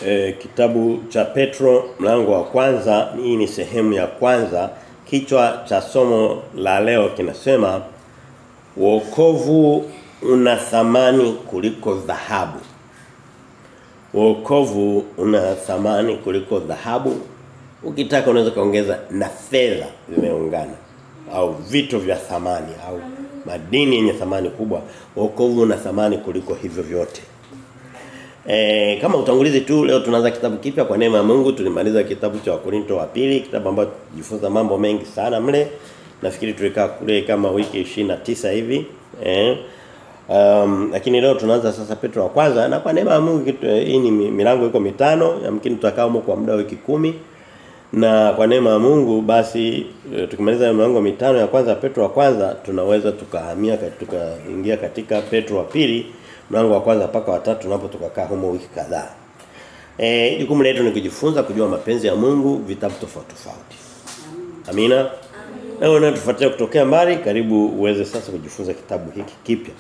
e, kitabu cha Petro mlango wa kwanza hii ni sehemu ya kwanza kichwa cha somo la leo kinasema wokovu una thamani kuliko dhahabu wokovu una thamani kuliko dhahabu ukitaka unaweza kaongeza na fedha vimeungana au vitu vya thamani au madini yenye thamani kubwa wokovu una thamani kuliko hivyo vyote E, kama utangulizi tu leo tunaanza kitabu kipya kwa neema ya Mungu tulimaliza kitabu cha Wakorinto wa pili kitabu ambacho tujifunza mambo mengi sana mle nafikiri tulikaa kule kama wiki 29 hivi eh um, lakini leo tunaanza sasa Petro wa kwanza na kwa neema ya Mungu kitu hii ni milango iko mitano yamkini tutakaa huko kwa muda wa wiki kumi na kwa neema ya Mungu basi tukimaliza milango mitano ya kwanza Petro wa kwanza tunaweza tukahamia tukaingia katika Petro wa pili mlango wa kwanza mpaka watatu tunapo tukakaa humo wiki kadhaa. Eh jukumu letu ni kujifunza kujua mapenzi ya Mungu vitabu tofauti tofauti. Amina. Leo na tufuatia kutokea mbali karibu uweze sasa kujifunza kitabu hiki kipya.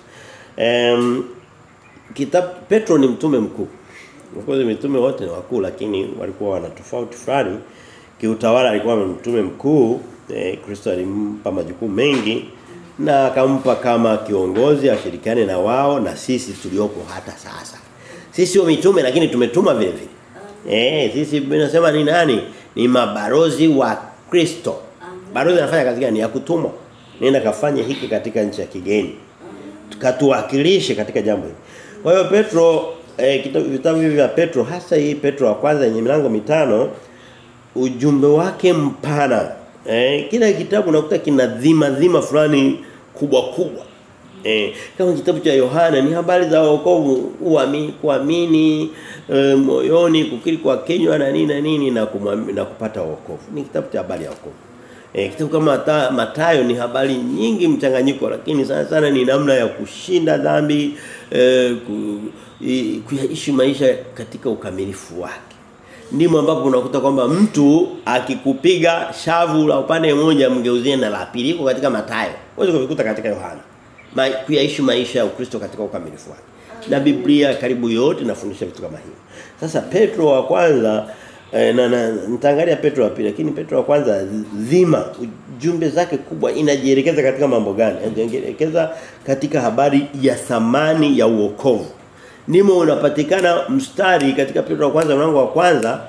Em kitabu Petro ni mtume mkuu. Of course mitume wote ni wakuu lakini walikuwa wana tofauti fulani. Kiutawala alikuwa mtume mkuu, eh, Kristo alimpa majukumu mengi na akampa kama kiongozi ashirikiane na wao na sisi tuliopo hata sasa. Sisi sio mitume lakini tumetuma vile vile. Eh, sisi tunasema ni nani? Ni mabarozi wa Kristo. Barozi anafanya kazi gani? Ya kutumwa. Nenda kafanye hiki katika nchi ya kigeni. Tukatuwakilishe katika jambo hili. Kwa hiyo Petro eh, vitabu hivi vya Petro hasa hii Petro wa kwanza yenye milango mitano ujumbe wake mpana Eh, kila kitabu unakuta kina dhima dhima fulani kubwa kubwa. Eh, kama kitabu cha Yohana ni habari za wokovu, uamini, kuamini e, moyoni, kukiri kwa kinywa na nini na nini na kumwamini na kupata wokovu. Ni kitabu cha habari ya wokovu. Eh, kitabu kama mata, Matayo ni habari nyingi mchanganyiko lakini sana sana ni namna ya kushinda dhambi, eh, ku, kuishi maisha katika ukamilifu wake ndimo ambapo unakuta kwamba mtu akikupiga shavu la upande mmoja mgeuzie na la pili iko katika Mathayo. Uweze kuvikuta katika Yohana. Ma, kuyaishi maisha ya Ukristo katika ukamilifu wake. Na Biblia karibu yote inafundisha vitu kama hivyo. Sasa Petro wa kwanza eh, na, na nitaangalia Petro wa pili lakini Petro wa kwanza dhima ujumbe zake kubwa inajielekeza katika mambo gani? Inajielekeza katika habari ya thamani ya uokovu ndimo unapatikana mstari katika Petro wa kwanza mlango wa kwanza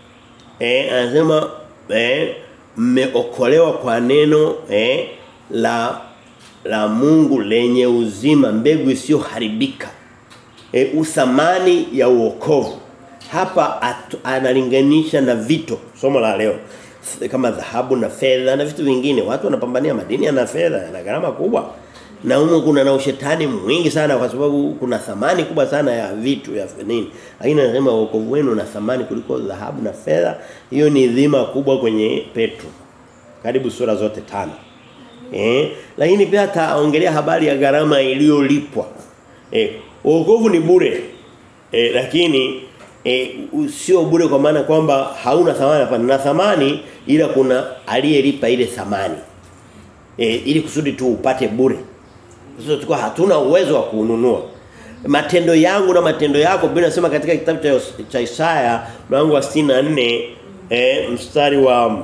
eh anasema eh mmeokolewa kwa neno eh la la Mungu lenye uzima mbegu isiyoharibika eh uthamani ya uokovu hapa atu, analinganisha na vito somo la leo kama dhahabu na fedha na vitu vingine watu wanapambania madini na fedha na gharama kubwa na humo kuna na ushetani mwingi sana kwa sababu kuna thamani kubwa sana ya vitu ya nini lakini anasema wokovu wenu una thamani kuliko dhahabu na fedha hiyo ni dhima kubwa kwenye Petro karibu sura zote tano eh lakini pia ataongelea habari ya gharama iliyolipwa eh wokovu ni bure eh lakini eh sio bure kwa maana kwamba hauna thamani hapana na thamani ila kuna aliyelipa ile thamani eh ili kusudi tu upate bure sisi tulikuwa hatuna uwezo wa kununua. Matendo yangu na matendo yako Biblia inasema katika kitabu cha, cha Isaya mlango wa 64 eh mstari wa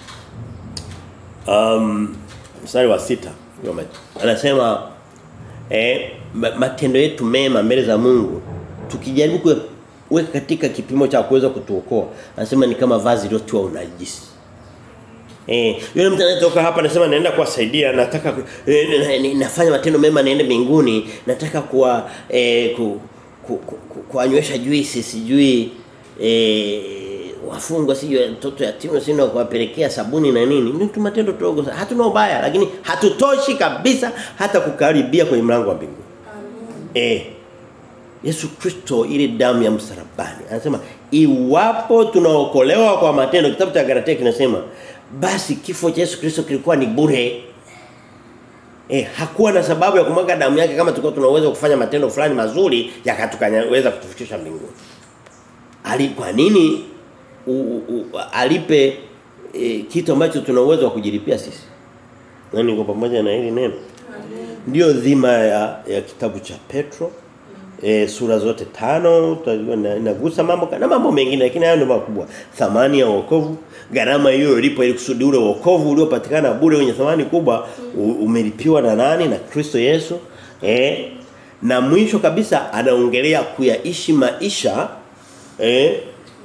um mstari wa sita anasema eh matendo yetu mema mbele za Mungu tukijaribu kuweka katika kipimo cha kuweza kutuokoa anasema ni kama vazi lilotiwa unajisi Eh, yule mtu anatoka hapa anasema naenda kuwasaidia, nataka eh, nafanya matendo mema niende mbinguni, nataka kuwa eh, ku, ku, ku, ku, kuanywesha juisi sijui eh, wafungwa sijui mtoto yatima sina kuwapelekea sabuni na nini. Ni tu matendo dogo sana. Hatuna ubaya lakini hatutoshi kabisa hata kukaribia kwenye mlango wa mbinguni. Eh Yesu Kristo ile damu ya msalabani. Anasema iwapo tunaokolewa kwa matendo kitabu cha Galatia kinasema basi kifo cha Yesu Kristo kilikuwa ni bure. Eh hakuwa na sababu ya kumwaga damu yake kama tulikuwa tunaweza kufanya matendo fulani mazuri yakatukaweza kutufikisha mbinguni. Ali kwa nini u, u, alipe e, kitu ambacho tuna uwezo wa kujilipia sisi? Nani kwa pamoja na hili neno? Ndio dhima ya, ya kitabu cha Petro e, sura zote tano inagusa mambo na mambo mengine lakini hayo ndio makubwa thamani ya wokovu gharama hiyo ilipo ili kusudi ule wokovu uliopatikana bure wenye thamani kubwa umelipiwa na nani na Kristo Yesu eh na mwisho kabisa anaongelea kuyaishi maisha eh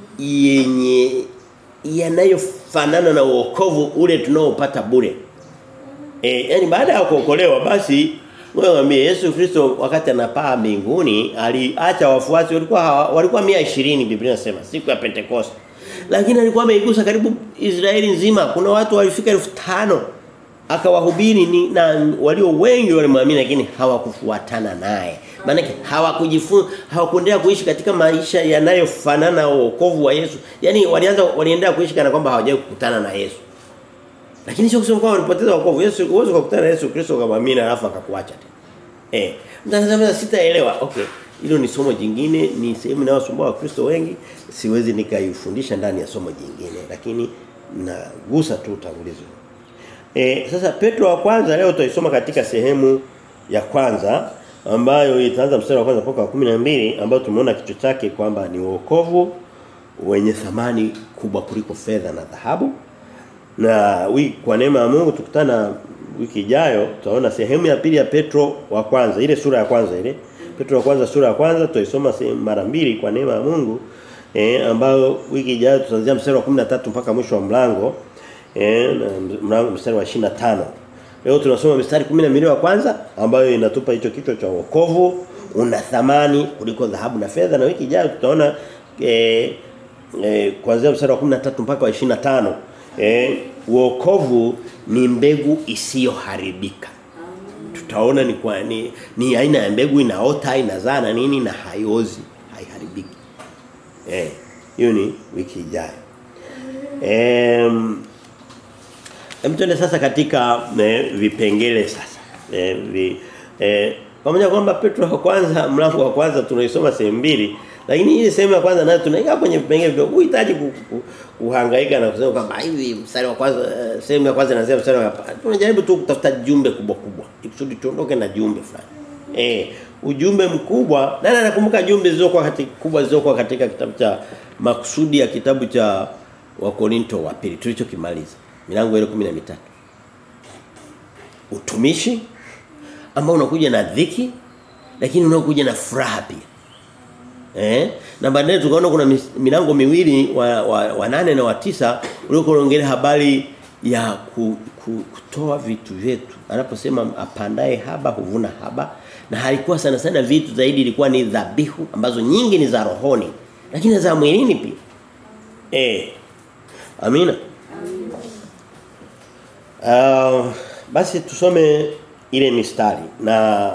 yenye yanayofanana na wokovu ule tunaopata bure eh yani baada ya kuokolewa basi wewe mwambie Yesu Kristo wakati anapaa mbinguni aliacha wafuasi walikuwa walikuwa 120 Biblia inasema siku ya Pentecost. Lakini alikuwa ameigusa karibu Israeli nzima. Kuna watu walifika 5000 akawahubiri ni na walio wengi walimwamini lakini hawakufuatana naye. Maana hawakujifunza hawakuendelea kuishi katika maisha yanayofanana na wokovu wa Yesu. Yaani walianza waliendelea kuishi kana kwamba hawajawahi kukutana na Yesu. Lakini sio kusema kwamba walipoteza wokovu. Yesu uwezo kukutana na Yesu Kristo ukamwamini alafu akakuacha tena. Eh, mtazamaji sitaelewa. Okay. Hilo ni somo jingine, ni sehemu inayosumbua Wakristo wengi. Siwezi nikaifundisha ndani ya somo jingine, lakini nagusa tu utangulizi. Eh, sasa Petro wa kwanza leo tutaisoma katika sehemu ya kwanza ambayo itaanza mstari wa kwanza mpaka wa 12 ambayo tumeona kichwa chake kwamba ni wokovu wenye thamani kubwa kuliko fedha na dhahabu. Na wiki kwa neema ya Mungu tukutana wiki ijayo tutaona sehemu ya pili ya Petro wa kwanza ile sura ya kwanza ile Petro wa kwanza sura ya kwanza tutaisoma mara mbili kwa neema ya Mungu eh ambayo wiki ijayo tutaanzia mstari wa 13 mpaka mwisho wa mlango eh mlango mstari wa 25 leo tunasoma mstari 12 wa kwanza ambayo inatupa hicho kichwa cha wokovu una thamani kuliko dhahabu na fedha na wiki ijayo tutaona eh, eh kuanzia mstari wa 13 mpaka wa 25 eh wokovu ni mbegu isiyoharibika tutaona ni kwa ni, ni aina ya mbegu inaota inazaa na nini na haiozi haiharibiki eh hiyo ni wiki ijayo em Mtuende sasa katika eh, vipengele sasa. Eh, vi, eh, pamoja kwamba Petro wa kwanza mlango wa kwanza tunaisoma sehemu mbili lakini ile sehemu ya kwanza nayo tunaiga kwenye vipengele vidogo. Uhitaji kuhangaika na kusema kwamba hivi mstari wa kwanza uh, sehemu ya kwanza inasema mstari wa tunajaribu tu kutafuta jumbe kubwa kubwa. Ikusudi tuondoke na jumbe fulani. Eh, ujumbe mkubwa. Nani anakumbuka jumbe zilizokuwa katika kubwa zilizokuwa katika kitabu cha makusudi ya kitabu cha Wakorinto wa pili tulichokimaliza. Milango ile 13. Utumishi ambao unakuja na dhiki lakini unakuja na furaha pia. Eh? Na baadaye tukaona kuna milango miwili wa, wa, wa nane na wa tisa uliokuwa unaongelea habari ya ku, ku, kutoa vitu vyetu. Anaposema apandaye haba huvuna haba na halikuwa sana sana vitu zaidi ilikuwa ni dhabihu ambazo nyingi ni za rohoni lakini za mwilini pia. Eh. Amina. Uh, basi tusome ile mistari na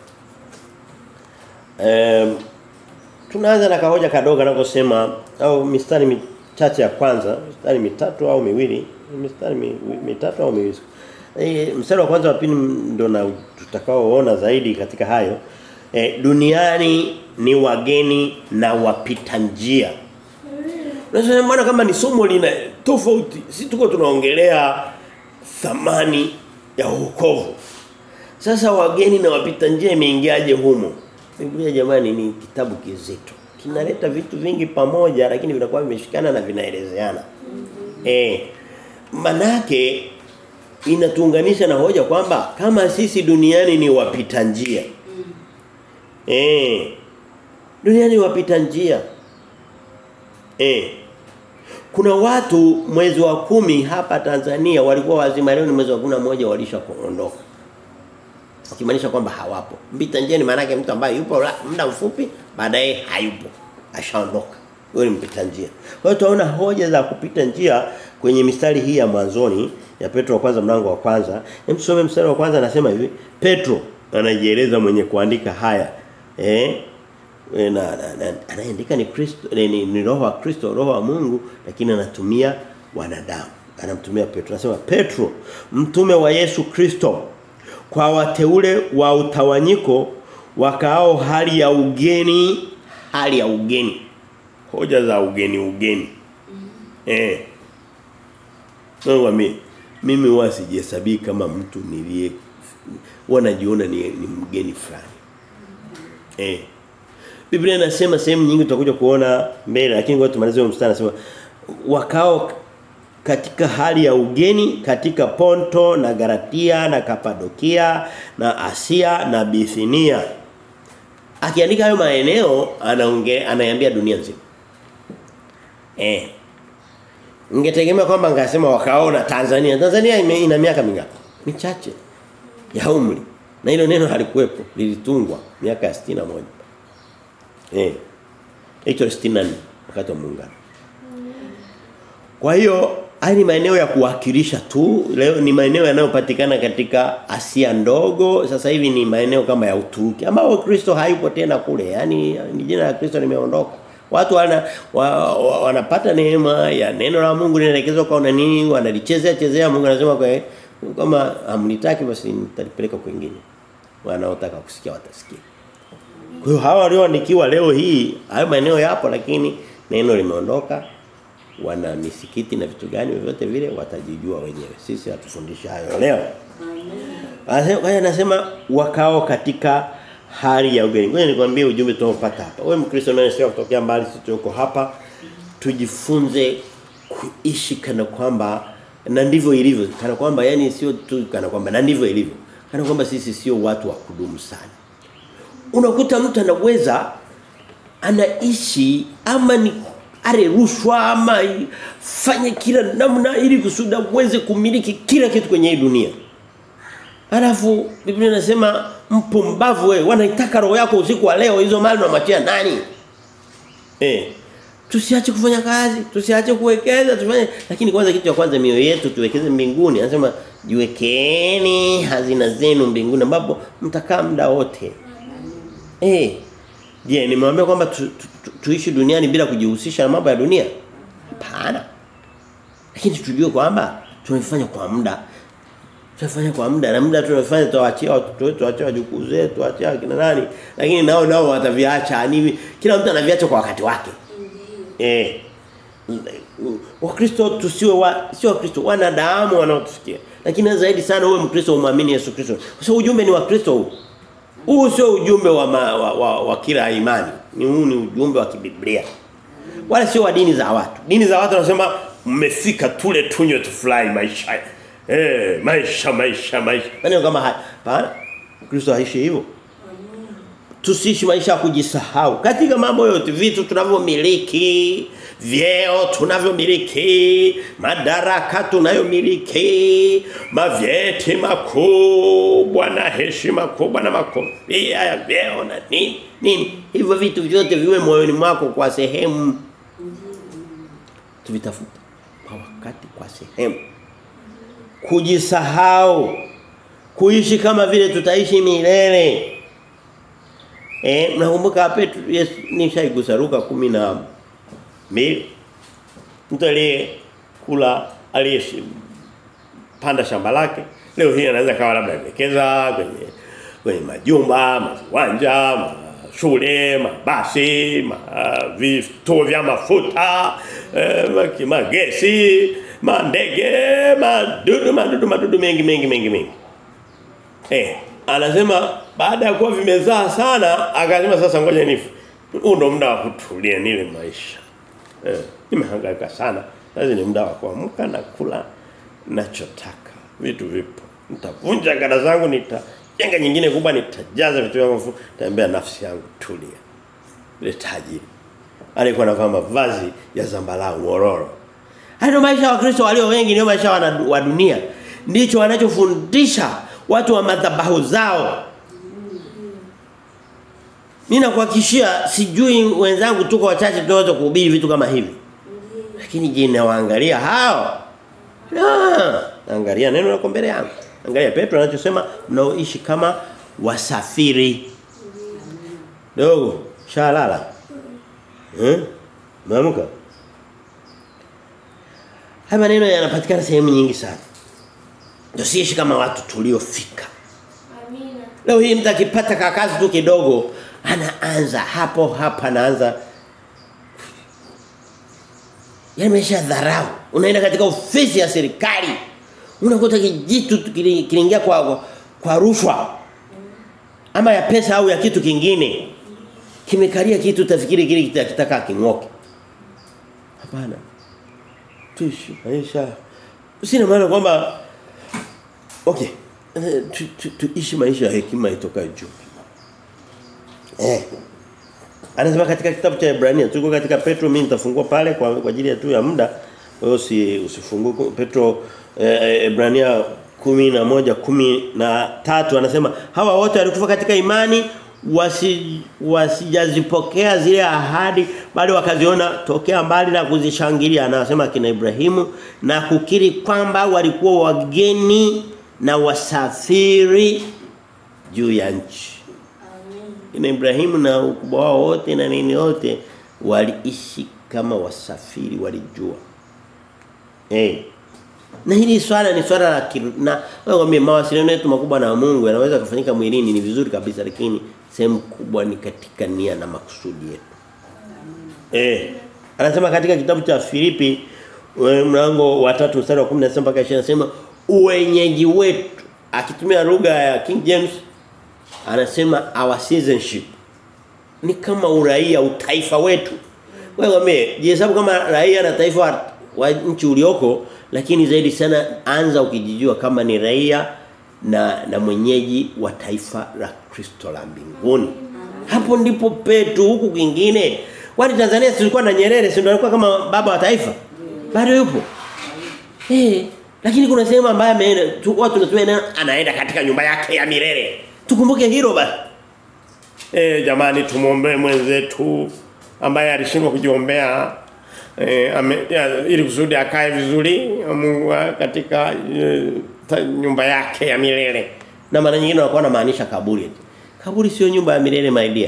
um, tunaanza na kahoja kadogo anakosema au mistari michache ya kwanza mistari mitatu au miwili mistari mi, mitatu au miwili e, mstari wa kwanza wa pili ndo na tutakaoona zaidi katika hayo e, duniani ni wageni na wapita njia Unasema mbona kama ni somo lina tofauti si tuko tunaongelea thamani ya wokovu. Sasa wageni na wapita njia imeingiaje humo? Biblia jamani ni kitabu kizito. Kinaleta vitu vingi pamoja lakini vinakuwa vimeshikana na vinaelezeana. Eh manake inatuunganisha na hoja kwamba kama sisi duniani ni wapita njia. Eh duniani wapita njia. Eh kuna watu mwezi wa kumi hapa Tanzania walikuwa wazima leo ni mwezi wa kumi na moja walisha kuondoka. Ukimaanisha kwamba hawapo. Mpita njia ni maana yake mtu ambaye yupo muda mfupi baadaye hayupo. Ashaondoka. Huyo ni mpita njia. Kwa hiyo tunaona hoja za kupita njia kwenye mistari hii ya mwanzoni ya Petro wa kwanza mlango wa kwanza. Hem tusome mstari wa kwanza anasema hivi, Petro anajieleza mwenye kuandika haya. Eh? na, na, na anaandika ni Kristo ni, ni, ni roho wa Kristo roho wa Mungu lakini anatumia wanadamu anamtumia Petro anasema Petro mtume wa Yesu Kristo kwa wateule wa utawanyiko wakaao hali ya ugeni hali ya ugeni hoja za ugeni ugeni eh Mungu mimi mimi huwa sijihesabii kama mtu nilie wanajiona ni, ni mgeni fulani eh Biblia inasema sehemu nyingi tutakuja kuona mbele lakini ngoja tumalize huo mstari anasema wakao katika hali ya ugeni katika Ponto na Galatia na Kapadokia na Asia na Bithinia. Akiandika hayo maeneo anaonge anaiambia dunia nzima. Eh. Ningetegemea kwamba ngasema wakaona Tanzania. Tanzania ime, ina miaka mingapi? Michache ya umri. Na hilo neno halikuwepo, lilitungwa miaka ya 61. Eh. Hicho 64 wakati wa muungano. Kwa hiyo haya ni maeneo ya kuwakilisha tu. Leo ni maeneo yanayopatikana katika Asia ndogo. Sasa hivi ni maeneo kama ya Uturuki ambao Kristo hayupo tena kule. Yaani ni jina la Kristo limeondoka. Watu wana wa, wa, wanapata neema ya neno la Mungu linaelekezwa kwa nini wanalichezea chezea Mungu anasema kwa kama hamnitaki basi nitalipeleka kwingine. Wanaotaka kusikia watasikia. Kwa hiyo hawa walioandikiwa leo hii hayo maeneo yapo lakini neno limeondoka wana misikiti na vitu gani vyovyote vile watajijua wenyewe. Sisi hatufundishi hayo leo. Amen. Kwa anasema wakao katika hali ya ugeni. Ngoja nikwambie ujumbe tunaopata hapa. Wewe Mkristo unayesikia kutokea mbali sisi tuko hapa tujifunze kuishi kana kwamba na ndivyo ilivyo. Kana kwamba yani sio tu kana kwamba na ndivyo ilivyo. Kana kwamba sisi sio watu wa kudumu sana. Unakuta mtu anaweza anaishi ama ni are rushwa ama fanye kila namna ili kusudi uweze kumiliki kila kitu kwenye hii dunia. Alafu Biblia inasema mpumbavu wewe wanaitaka roho yako usiku wa leo hizo mali unamwachia nani? Eh. Tusiache kufanya kazi, tusiache kuwekeza, tufanye lakini kwanza kitu cha kwanza mioyo yetu tuwekeze mbinguni. Anasema jiwekeni hazina zenu mbinguni ambapo mtakaa muda wote. Eh. Je, nimewambia kwamba tu, tu, tu, tuishi duniani bila kujihusisha na mambo ya dunia? Hapana. Lakini tujue kwamba tumefanya kwa muda. Tunafanya kwa muda na muda tunafanya tuwaachia watoto wetu, tuachie wajukuu zetu, tuachie kina nani. Lakini nao nao wataviacha. Ni kila mtu anaviacha kwa wakati wake. Eh. Wakristo tusiwe wa sio Wakristo wanadamu wanaotusikia. Lakini zaidi sana uwe Mkristo umwamini Yesu Kristo. Kwa sababu ujumbe ni wa Kristo huu. Huu sio ujumbe wa, ma, wa, wa, wa kila imani. Ni huu ni ujumbe wa kibiblia. Wala sio wa dini za watu. Dini za watu wanasema mmefika tule tunywe tufurahi maisha. Eh, maisha maisha maisha. Nani kama haya? Bana. Kristo haishi hivyo. Tusiishi maisha ya kujisahau. Katika mambo yote vitu tunavyomiliki, vyeo tunavyomiliki, madaraka tunayomiliki, mavyeti makubwa na heshima kubwa na makofia ya vyeo na nini nini. Hivyo vitu vyote viwe moyoni mwako kwa sehemu. Tuvitafuta kwa wakati kwa sehemu. Kujisahau. Kuishi kama vile tutaishi milele. Eh nakumbuka Petro yes, nishaigusa Luka 10 mbili mtu aliye kula aliyeshi panda shamba lake leo hii anaweza kawa labda amewekeza kwenye kwenye majumba, maviwanja, shule, mabasi, ma, vituo vya mafuta, eh, magesi, mandege, madudu, madudu, madudu mengi mengi mengi mengi. Eh, anasema baada ya kuwa vimezaa sana akasema sasa ngoja nifu. Huu ndo muda wa kutulia nile maisha. Eh, nimehangaika sana. Sasa ni muda wa kuamka na kula nachotaka. Vitu vipo. Nitavunja gada zangu nitajenga nyingine kubwa nitajaza vitu vyangu nitaambia nafsi yangu tulia. Ile tajiri. Alikuwa anavaa mavazi ya zambarau mororo. Hayo maisha wa Kristo walio wengi ndio maisha wa dunia. Ndicho wanachofundisha watu wa madhabahu zao. Mimi nakuhakikishia sijui wenzangu tuko wachache tunaweza kuhubiri vitu kama hivi. Lakini je, nawaangalia hao? Ah, angalia neno lako mbele yangu. Angalia Petro anachosema mnaoishi kama wasafiri. Dogo, shalala. Eh? Maamka. Haya maneno yanapatikana sehemu nyingi sana. Tusiishi kama watu tuliofika. Amina. Leo hii mtu akipata kakazi tu kidogo anaanza hapo hapa anaanza Yaani maisha dharau. Unaenda katika ofisi ya serikali. Unakuta kijitu kiliingia kwa kwa rushwa. Ama ya pesa au ya kitu kingine. kimekalia kitu utafikiri kile kitakitaka king'oke. Hapana. Tuishi maisha. Sina maana kwamba okay. Eh, tu, tu, tuishi maisha ya hekima itokayo juu. Eh. Anasema katika kitabu cha Ibrania tuko katika Petro mimi nitafungua pale kwa, kwa ajili ya tu ya muda. Kwa hiyo si usifungue Petro eh, Ibrania kumi na moja kumi na tatu anasema hawa wote walikufa katika imani wasi wasijazipokea zile ahadi bali wakaziona tokea mbali na kuzishangilia anasema kina Ibrahimu na kukiri kwamba walikuwa wageni na wasafiri juu ya nchi Kina Ibrahimu na ukubwa wao wote na nini wote waliishi kama wasafiri walijua. Eh. Na hili swala ni swala la na wewe mawasiliano yetu makubwa na Mungu yanaweza kufanyika mwilini ni vizuri kabisa lakini sehemu kubwa ni katika nia na makusudi yetu. Eh. Anasema katika kitabu cha Filipi mlango wa 3 mstari wa 10 mpaka 20 anasema uwenyeji wetu akitumia lugha ya King James anasema our citizenship ni kama uraia utaifa wetu wewe wame jihesabu kama raia na taifa wa, wa nchi ulioko lakini zaidi sana anza ukijijua kama ni raia na na mwenyeji wa taifa la Kristo la mbinguni hapo ndipo petu huku kingine kwani Tanzania tulikuwa na Nyerere si ndio alikuwa kama baba wa taifa bado yupo eh lakini kuna sehemu ambayo ameenda watu tunasema anaenda katika nyumba yake ya milele Tukumbuke hilo basi. Eh jamani tumuombe mwenzetu ambaye alishindwa kujiombea eh ame, ya, ili kusudi akae vizuri Mungu katika e, ta, nyumba yake ya milele. Na mara nyingine wanakuwa wanamaanisha kaburi. Kaburi sio nyumba ya milele my dear.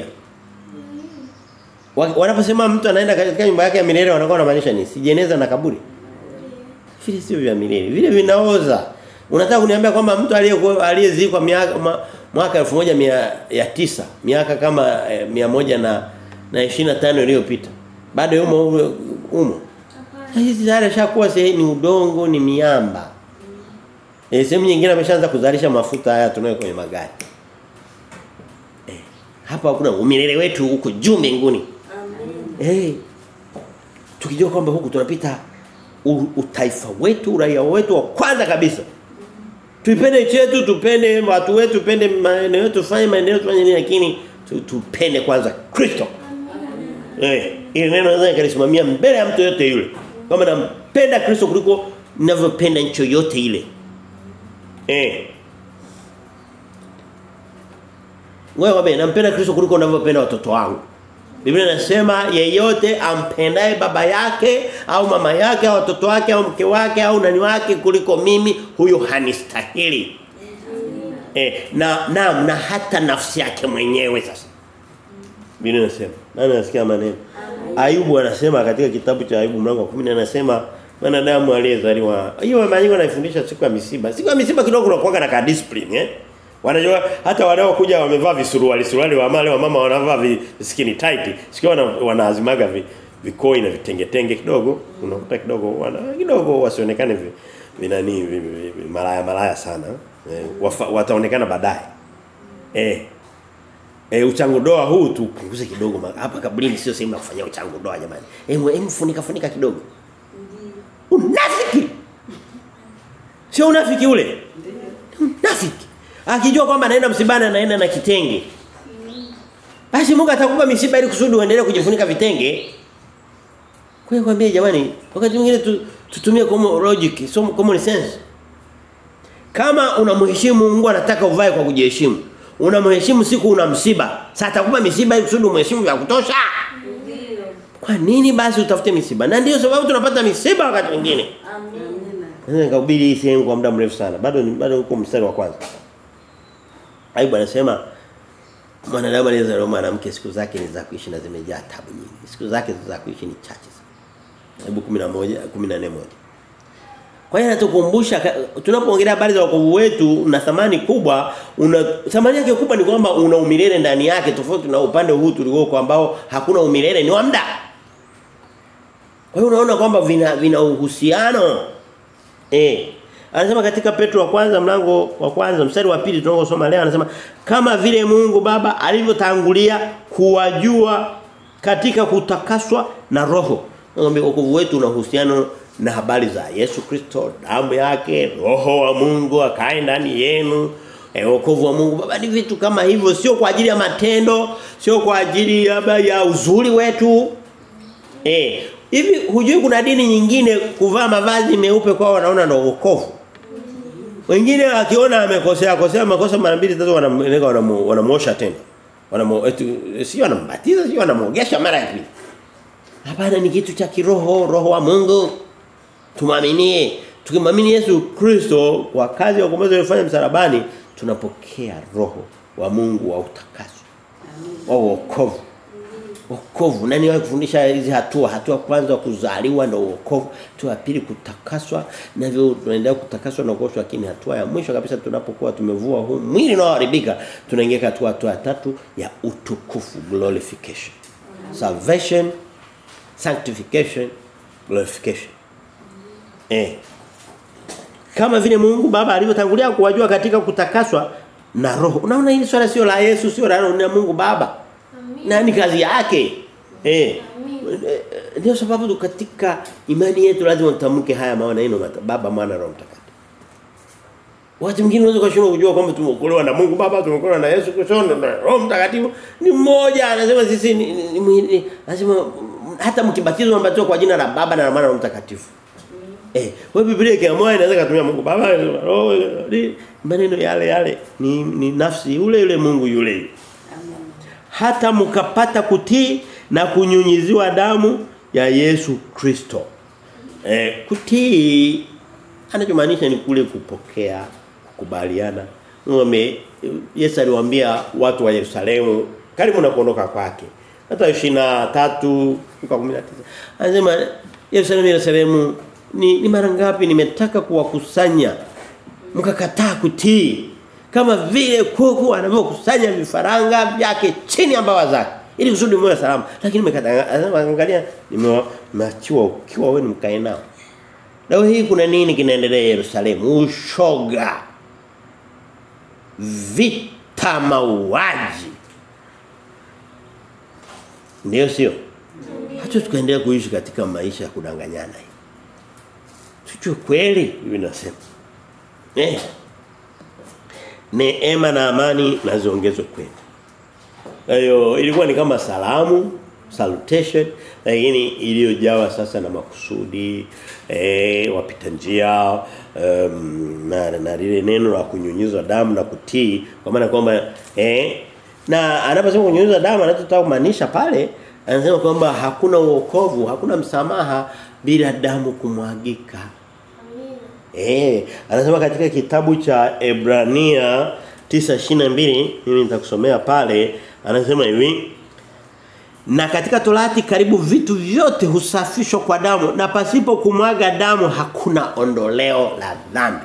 Wanaposema mtu anaenda katika nyumba yake ya milele wanakuwa wanamaanisha nini? Si jeneza na kaburi. Vile sio vya milele. Vile vinaoza. Unataka kuniambia kwamba mtu aliyekuwa aliyezikwa miaka ma, mwaka 1900 miaka kama eh, 100 na na 25 iliyopita bado yumo umo hizi zile shakuwa sehemu ni udongo ni miamba eh sehemu nyingine ameshaanza kuzalisha mafuta haya tunayo kwenye magari eh hapa kuna umilele wetu huko juu mbinguni eh tukijua kwamba huku tunapita utaifa wetu uraia wetu wa kwanza kabisa Tuipende chetu, tupende watu wetu, tupende maeneo yetu, tufanye maendeleo tufanye nini lakini tupende kwanza Kristo. Eh, ile neno naweza nikalisimamia mbele ya mtu yote yule. Kama nampenda Kristo kuliko ninavyopenda nchi yote ile. Eh. Wewe nampenda Kristo kuliko ninavyopenda watoto wangu. Biblia inasema yeyote ampendaye baba yake au mama yake au watoto wake au mke wake au nani wake kuliko mimi huyo hanistahili. Eh, na na na hata nafsi yake mwenyewe sasa. Biblia inasema. Nani anasikia maneno? Ayubu anasema katika kitabu cha Ayubu mlango wa 10 anasema mwanadamu aliyezaliwa. Hiyo maandiko anafundisha siku ya misiba. Siku ya misiba kidogo kunakuwa na ka discipline eh. Wanajua hata wanao kuja wamevaa visuruali suruali wa male wa mama wanavaa vi skinny tight. Sikio wana, wanaazimaga vi, vikoi na vitenge tenge kidogo. Unakuta kidogo wana kidogo wasionekane vi, vinani vi, vi, vi, malaya malaya sana. Eh, wafa, wataonekana baadaye. Eh. Eh uchangu doa huu tupunguze kidogo hapa kaburini sio sehemu ya kufanyia uchangu doa jamani. Eh funika funika kidogo. Unafiki. Sio unafiki ule. Unafiki. Akijua kwamba anaenda msibani anaenda na kitenge. Basi Mungu atakupa misiba ili kusudi uendelee kujifunika vitenge. Kwa hiyo kwambie jamani, wakati mwingine tu, tutumie common logic, so common sense. Kama unamheshimu Mungu anataka uvae kwa kujiheshimu. Unamheshimu siku una msiba. Sasa atakupa misiba ili kusudi umheshimu vya kutosha. Kwa nini basi utafute misiba? Na ndio sababu tunapata misiba wakati mwingine. Amina. Nikahubiri hii sehemu kwa muda mrefu sana. Bado bado uko mstari wa kwanza. Ayubu anasema mwanadamu aliyezaliwa mwanamke siku zake ni za kuishi na zimejaa tabu nyingi. Siku zake za kuishi ni chache sana. Ayubu 11 14 moja. Kwa hiyo anatukumbusha tunapoongelea habari za wokovu wetu na thamani kubwa, una thamani yake kubwa ni kwamba una umilele ndani yake tofauti na upande huu tulioko ambao hakuna umilele ni wa muda. Kwa hiyo unaona kwamba vina vina uhusiano. Eh. Anasema katika Petro wa kwanza mlango wa kwanza mstari wa pili tunaosoma leo anasema kama vile Mungu Baba alivyotangulia kuwajua katika kutakaswa na roho. Ngombe wokovu wetu una uhusiano na habari za Yesu Kristo, damu yake, roho wa Mungu akae ndani yenu. E, wokovu wa Mungu Baba ni vitu kama hivyo sio kwa ajili ya matendo, sio kwa ajili ya, ya uzuri wetu. Eh, hivi hujui kuna dini nyingine kuvaa mavazi meupe kwao wanaona ndio wokovu. Wengine akiona amekosea kosea makosa mara mbili tatu wanameleka wanamuosha tena. Wanamu sio wanambatiza sio wanamuogesha mara ya pili. Hapana ni kitu cha kiroho, roho wa Mungu. Tumaminie. Tukimwamini Yesu Kristo kwa kazi ya ukombozi aliyofanya msalabani, tunapokea roho wa Mungu wa utakaso. Wa wokovu. Wokovu. Nani wahi kufundisha hizi hatua? Hatua kwanza kuzaliwa ndio wokovu, hatua ya pili kutakaswa, na hivyo tunaendelea kutakaswa na kuoshwa lakini hatua ya mwisho kabisa tunapokuwa tumevua huu mwili unaoharibika, tunaingia katika hatua ya tatu ya utukufu, glorification. Salvation, sanctification, glorification. Eh. Kama vile Mungu Baba alivyotangulia kuwajua katika kutakaswa na roho. Unaona hili swala sio la Yesu, sio la na Mungu Baba. Na ni kazi yake. Eh. Ndio sababu katika imani yetu lazima tutamke haya maneno Baba, Mwana, Roho Mtakatifu. Watu wengine wanaweza kushindwa kujua kwamba tumeokolewa na Mungu Baba, tumeokolewa na Yesu Kristo na Roho Mtakatifu. Ni mmoja anasema sisi ni, ni, ni, ni anasema hata mkibatizwa mbatizwa kwa jina la Baba na la Mwana na Roho Mtakatifu. Eh, kwa Biblia ikiamua inaweza kutumia Mungu Baba, Roho, maneno yale yale ni, ni nafsi yule yule Mungu yule. Amen. Hata mkapata kutii na kunyunyiziwa damu ya Yesu Kristo. Eh, kutii anachomaanisha ni kule kupokea, kukubaliana. Ngome Yesu aliwaambia watu wa Yerusalemu karibu na kuondoka kwake. Hata 23 mpaka 19. Anasema Yerusalemu Yerusalemu ni, ni mara ngapi nimetaka kuwakusanya mkakataa kutii kama vile kuku anavyokusanya vifaranga vyake chini ya mbawa zake ili kusudi mwe salama lakini nimekataa angalia nimeachiwa ukiwa wewe mkae nao leo hii kuna nini kinaendelea Yerusalemu ushoga vita mauaji ndio sio hata tukaendelea kuishi katika maisha ya kudanganyana hivi Tujue kweli hivi nasema. Eh. Neema na amani na ziongezwe kwenu. Hiyo ilikuwa ni kama salamu, salutation lakini iliyojawa sasa na makusudi eh wapita njia um, na na lile neno la kunyunyiza damu na kutii kwa maana kwamba eh na anaposema kunyunyiza damu anachotaka kumaanisha pale anasema kwamba hakuna uokovu, hakuna msamaha bila damu kumwagika. Eh, anasema katika kitabu cha Ebrania 9:22 mimi nitakusomea pale anasema hivi na katika torati karibu vitu vyote husafishwa kwa damu na pasipo kumwaga damu hakuna ondoleo la dhambi.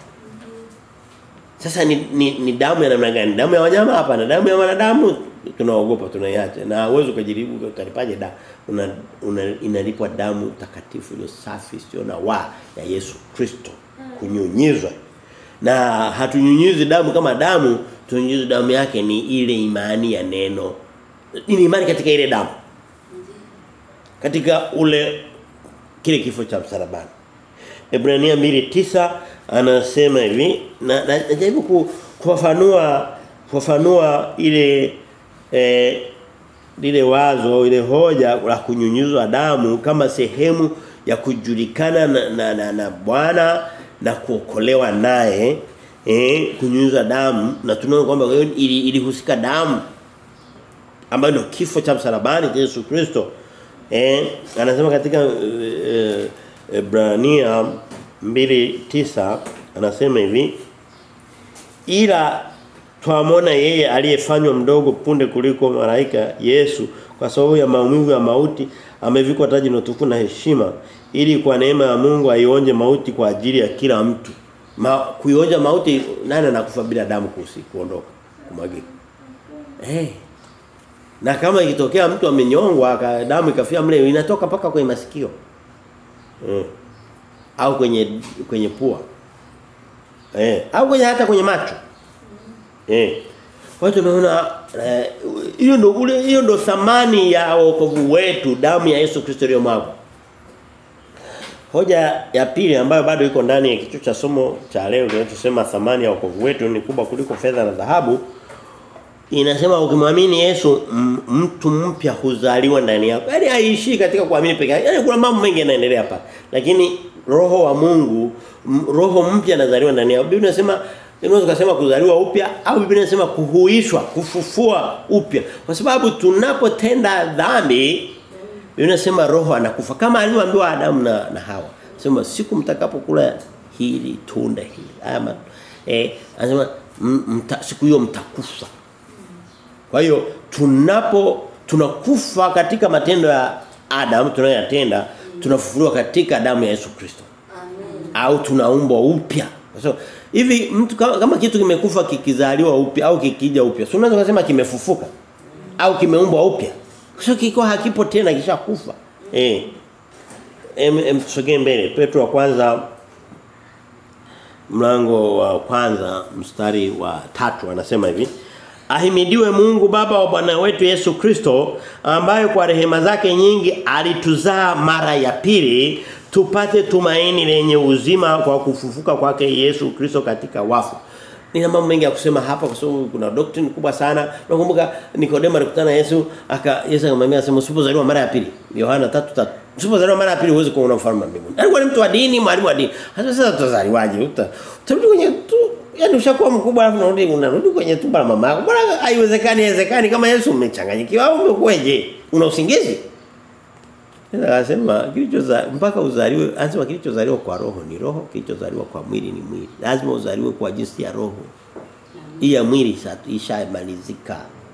Sasa ni, ni, ni damu ya namna gani? Damu ya wanyama hapa na damu ya wanadamu tunaogopa tunaiacha na uwezo kujaribu utalipaje damu una, una inalipwa damu takatifu ile safi sio na wa ya Yesu Kristo kunyunyizwa na hatunyunyizi damu kama damu tunyunyizi damu yake ni ile imani ya neno ni imani katika ile damu katika ule kile kifo cha msalabani Ebrania 2:9 anasema hivi na najaribu ku, kufafanua kufafanua ile eh, lile wazo ile hoja la kunyunyizwa damu kama sehemu ya kujulikana na na, na, na Bwana na kuokolewa naye eh kunyunyizwa damu na tunaona kwamba ilihusika ili damu ambayo ndio kifo cha msalabani cha Yesu Kristo eh anasema katika eh, Ebrania 2:9 anasema hivi ila twamwona yeye aliyefanywa mdogo punde kuliko malaika Yesu kwa sababu ya maumivu ya mauti amevikwa taji na utukufu na heshima ili kwa neema ya Mungu aionje mauti kwa ajili ya kila mtu. Ma, kuionja mauti nani anakufa bila damu kusi kuondoka kumwagika. Eh. Hey. Na kama ikitokea mtu amenyongwa damu ikafia mle inatoka paka kwenye masikio. Eh. Au kwenye kwenye pua. Eh, au kwenye hata kwenye macho. Eh. Kwa hiyo tumeona hiyo eh, ndo ule hiyo ndo thamani ya wokovu wetu, damu ya Yesu Kristo iliyomwagwa. Hoja ya pili ambayo bado iko ndani ya kichwa cha somo cha leo kinachosema thamani ya wokovu wetu ni kubwa kuliko fedha na dhahabu. Inasema ukimwamini Yesu mtu mpya huzaliwa ndani yako. Yaani haiishii katika kuamini peke yake. Yaani kuna mambo mengi yanaendelea hapa. Lakini roho wa Mungu, roho mpya anazaliwa ndani yako. Biblia inasema Inaweza kusema kuzaliwa upya au Biblia inasema kuhuishwa, kufufua upya. Kwa sababu tunapotenda dhambi Biblia inasema roho anakufa kama alivyoambiwa Adamu na, na Hawa. Sema siku mtakapokula hili tunda hili. Ama eh anasema mta, siku hiyo mtakufa. Kwa hiyo tunapo tunakufa katika matendo ya Adam tunayoyatenda tunafufuliwa katika damu ya Yesu Kristo. Au tunaumbwa upya. So, hivi mtu kama, kama kitu kimekufa kikizaliwa upya au kikija upya. Si unaweza kusema kimefufuka au kimeumbwa upya. Sio kiko hakipo tena kishakufa. Eh. Em, em tusogee mbele. Petro wa kwanza mlango wa kwanza mstari wa tatu anasema hivi. Ahimidiwe Mungu Baba wa Bwana wetu Yesu Kristo ambaye kwa rehema zake nyingi alituzaa mara ya pili tupate tumaini lenye uzima kwa kufufuka kwake Yesu Kristo katika wafu. Nina mambo mengi ya kusema hapa kwa sababu kuna doctrine kubwa sana. Nakumbuka Nikodemo alikutana na Yesu aka Yesu akamwambia asema usipozaliwa mara ya pili. Yohana 3:3. Usipozaliwa mara ya pili huwezi kuona ufalme wa mbinguni. Alikuwa ni mtu wa dini, mwalimu wa dini. Hata sasa tutazaliwaje? Uta utarudi kwenye tu yaani ushakuwa mkubwa alafu unarudi unarudi kwenye tumbo la mama yako. Bora haiwezekani, haiwezekani kama Yesu umechanganyikiwa au umekueje? Una usingizi? Anasema kilichoza mpaka uzaliwe anasema kilichozaliwa kwa roho ni roho, kilichozaliwa kwa mwili ni mwili. Lazima uzaliwe kwa jinsi ya roho. Hii ya mwili ishamalizika.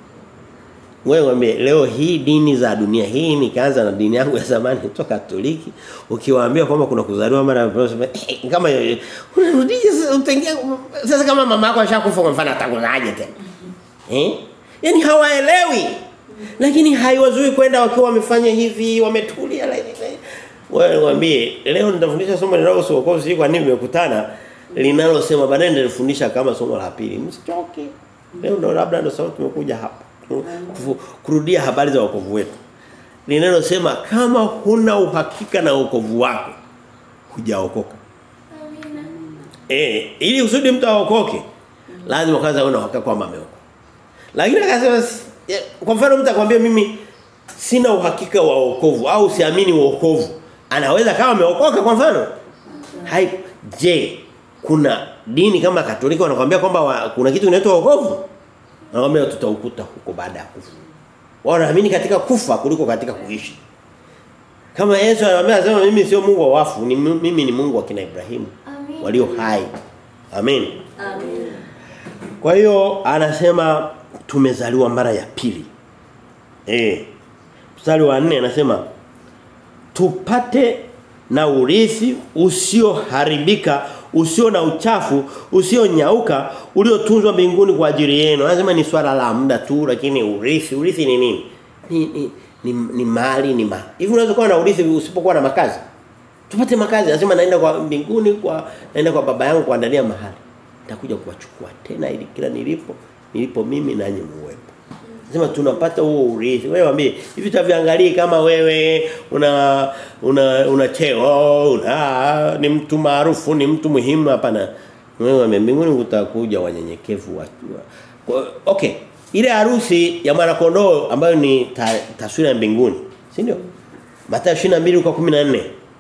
Wewe mwambie leo hii dini za dunia hii nikaanza na dini yangu ya zamani kutoka Katoliki ukiwaambia kwamba kuna kuzaliwa mara ya pili kama unarudije utaingia sasa kama mama yako ashakufa kwa mfano atakuzaje tena. Eh? Yaani hawaelewi. Lakini haiwazui kwenda wakiwa wamefanya hivi, wametulia wewe mwambie leo nitafundisha somo linalohusu wokovu si kwa nini nimekutana linalosema baadaye nitafundisha kama somo la pili. Msichoke. Leo ndo labda ndo sababu tumekuja hapa. Kurudia habari za wokovu wetu. Linalosema kama huna uhakika na wokovu wako hujaokoka. Amina. Eh, ili usudi mtu aokoke lazima kwanza una uhakika kwamba ameokoka. Lakini akasema kwa mfano mtu akwambia mimi sina uhakika wa wokovu au siamini wokovu. Anaweza kama ameokoka kwa mfano? Hai je, kuna dini kama Katoliki wanakuambia kwamba kuna kitu kinaitwa wokovu? Naomba tutaukuta huko baada ya kufa. Wanaamini katika kufa kuliko katika kuishi. Kama Yesu anamwambia anasema mimi sio Mungu wa wafu, ni mimi ni Mungu wa kina Ibrahimu walio hai. Amen. Amen. Kwa hiyo anasema tumezaliwa mara ya pili. Eh. Mstari wa 4 anasema tupate na urithi usioharibika, usio na uchafu, usionyauka, uliotunzwa mbinguni kwa ajili yenu. Anasema ni swala la muda tu lakini urithi, urithi ni nini? Ni ni ni, ni mali ni mali. Hivi unaweza kuwa na urithi usipokuwa na makazi? Tupate makazi. Anasema naenda kwa mbinguni kwa naenda kwa baba yangu kuandalia mahali. Nitakuja kuwachukua tena ili kila nilipo nilipo mimi nanyi muwepo. Sema tunapata huo urithi. Wewe waambie hivi taviangalie kama wewe una una una cheo, una ni mtu maarufu, ni mtu muhimu hapana. Wewe waambie mbinguni utakuja wanyenyekevu watu. Okay. Ile harusi ya mwana kondoo ambayo ni ta, taswira ya mbinguni, si ndio? Mathayo 22 kwa 14.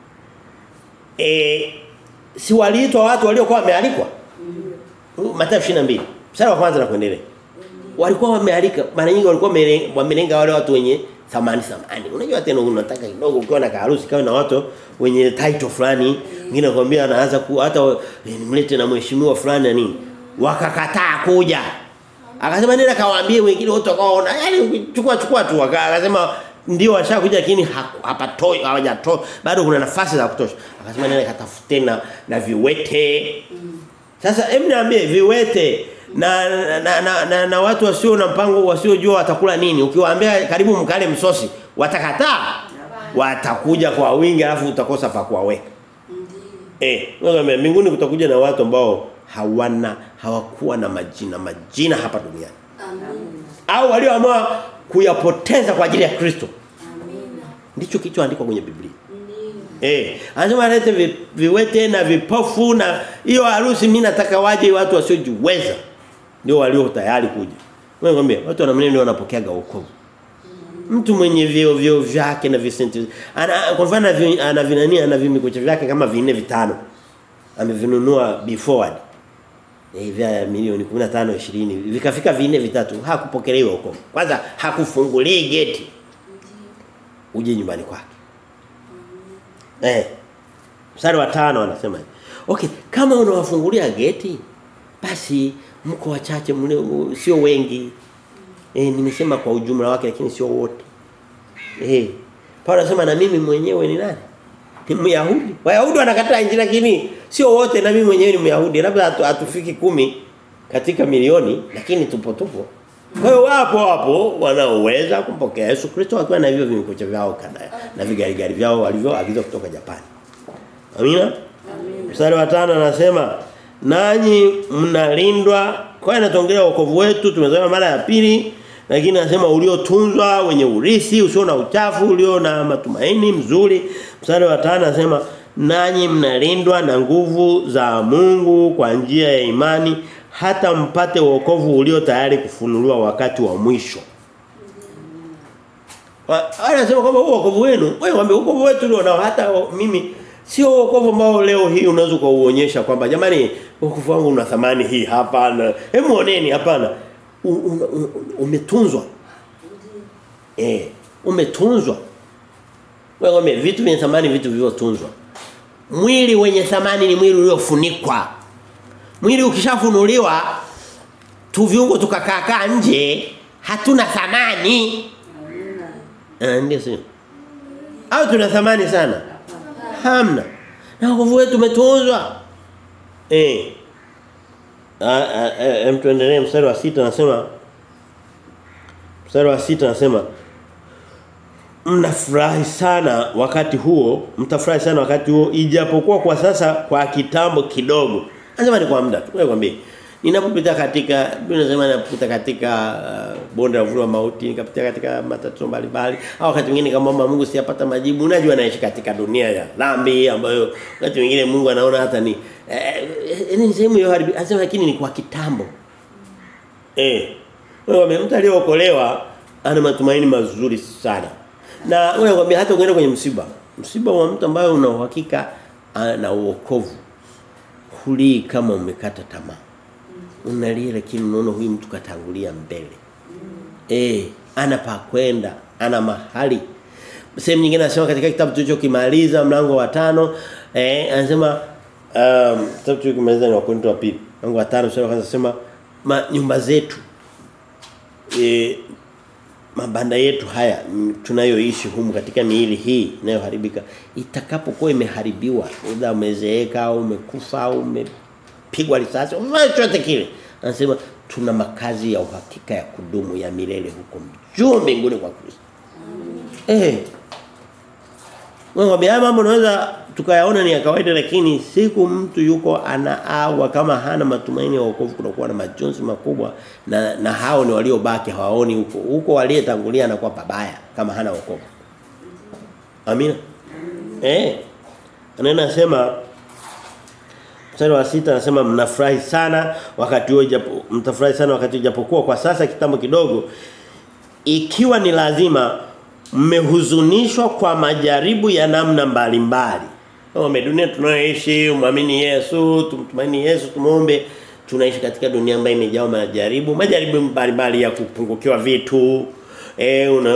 Eh si waliitwa watu waliokuwa wamealikwa? Mathayo 22. Mstari wa kwanza na kuendelea walikuwa wamealika mara nyingi walikuwa wamelenga wale watu wenye thamani thamani unajua tena unataka kidogo ukiwa na harusi kama na watu wenye title fulani wengine nakwambia anaanza ku hata nimlete na mheshimiwa fulani na nini wakakataa kuja akasema nenda kawaambie wengine wote wakaona yani chukua chukua tu akasema ndio washakuja lakini hapatoi hawajatoi bado kuna nafasi za kutosha akasema nenda katafute na na viwete sasa hebu niambie viwete na na, na, na, na watu wasio na mpango wasiojua watakula nini ukiwaambia karibu mkale msosi watakataa watakuja kwa wingi alafu utakosa pa kuwaweka eh wewe mbinguni kutakuja na watu ambao hawana hawakuwa na majina majina hapa duniani Amina. au walioamua kuyapoteza kwa ajili ya Kristo Amina. ndicho kilichoandikwa kwenye Biblia Ndio. Eh, anasema alete vi, viwete na vipofu na hiyo harusi mimi nataka waje watu wasiojiweza. Ndio walio tayari kuja. Wewe ngambia watu wanamnene ndio wanapokeaga wokovu. Mtu mwenye vio vio vyake na visenti ana kwa mfano ana vi- ana vinani ana vimikocha vyake kama vinne vitano. Amevinunua before. Eh vya milioni 15 20 vikafika vinne vitatu hakupokelewa wokovu. Kwanza hakufungulii geti. Uje nyumbani kwake. Eh. Mstari wa tano anasema hivi. Okay, kama unawafungulia geti basi mko wachache mle sio wengi. Eh nimesema kwa ujumla wake lakini sio wote. Eh. Paulo anasema na mimi mwenyewe ni nani? Ni Myahudi. Wayahudi wanakataa injili lakini sio wote na mimi mwenyewe ni Myahudi. Labda hatu, hatufiki kumi katika milioni lakini tupo tupo. Kwa hiyo wapo wapo wanaoweza kumpokea Yesu Kristo wakiwa na hivyo vimikocha vyao kana na vigarigari vyao walivyoagizwa kutoka Japani. Amina? Mstari wa tano anasema nanyi mnalindwa kwa hiyo anatuongelea wokovu wetu tumesema mara ya pili lakini anasema uliotunzwa wenye urithi usio na uchafu ulio na matumaini mzuri mstari wa tano anasema nanyi mnalindwa na nguvu za Mungu kwa njia ya imani hata mpate wokovu ulio tayari kufunuliwa wakati wa mwisho Wa- Anasema kwamba huo wokovu wenu, wewe mwambie wokovu wetu ndio nao hata o- mimi sio wokovu ambao leo hii unaweza kuuonyesha kwamba jamani wokovu wangu una thamani hii hapana. Hebu oneni hapana. U- u- u- Umetunzwa. Eh, umetunzwa. Wewe mwambie vitu vyenye thamani vitu vilivyotunzwa. Mwili wenye thamani ni mwili uliofunikwa. Mwili ukishafunuliwa tu viungo tukakaa nje hatuna thamani. Amina. Eh, ndio sio. Au tuna thamani sana? Hamna. Na wokovu wetu umetunzwa. Eh. Ah, ah, eh, em tuendelee mstari wa sita anasema Mstari wa sita anasema mnafurahi sana wakati huo, mtafurahi sana wakati huo ijapokuwa kwa sasa kwa kitambo kidogo. Anasema ni kwa muda tu. Wewe kwambie. Ninapopita katika Biblia inasema ninapopita katika uh, bonde la uvuli wa mauti, nikapita katika matatizo mbalimbali, au wakati mwingine kama mama Mungu siyapata majibu. Unajua naishi katika dunia ya dhambi ambayo wakati mwingine Mungu anaona hata ni eh, eh, ni sehemu ya haribi. Anasema lakini ni kwa kitambo. Eh. Wewe mtu aliyeokolewa ana matumaini mazuri sana. Na wewe kwambia hata ukienda kwenye msiba, msiba wa mtu ambaye una uhakika na uokovu hulii kama umekata tamaa. Unalia lakini unaona huyu mtu katangulia mbele. Eh, ana pa kwenda, ana mahali. Sehemu nyingine anasema katika kitabu tulichokimaliza mlango wa tano eh anasema um, kitabu tulichokimaliza ni wa Korinto wa pili. Mlango wa tano sura kwanza anasema ma, nyumba zetu e, mabanda yetu haya mm, tunayoishi humu katika miili hii inayoharibika itakapokuwa imeharibiwa aidha umezeeka au umekufa au umepigwa risasi au chochote kile anasema tuna makazi ya uhakika ya kudumu ya milele huko juu mbinguni kwa Kristo eh Wewe haya mambo unaweza tukayaona ni ya kawaida lakini siku mtu yuko anaawa kama hana matumaini ya wokovu kunakuwa na majonzi makubwa na na hao ni waliobaki hawaoni huko. Huko waliyetangulia anakuwa pabaya kama hana wokovu. Amina. Eh. Anaenda anasema Mstari wa sita anasema mnafurahi sana wakati huo japo mtafurahi sana wakati japokuwa kwa sasa kitambo kidogo ikiwa ni lazima mmehuzunishwa kwa majaribu ya namna mbalimbali. Kama dunia tunayoishi, muamini Yesu, tumtumaini Yesu, tumuombe tunaishi katika dunia ambayo imejaa majaribu, majaribu mbalimbali ya kupungukiwa vitu, eh una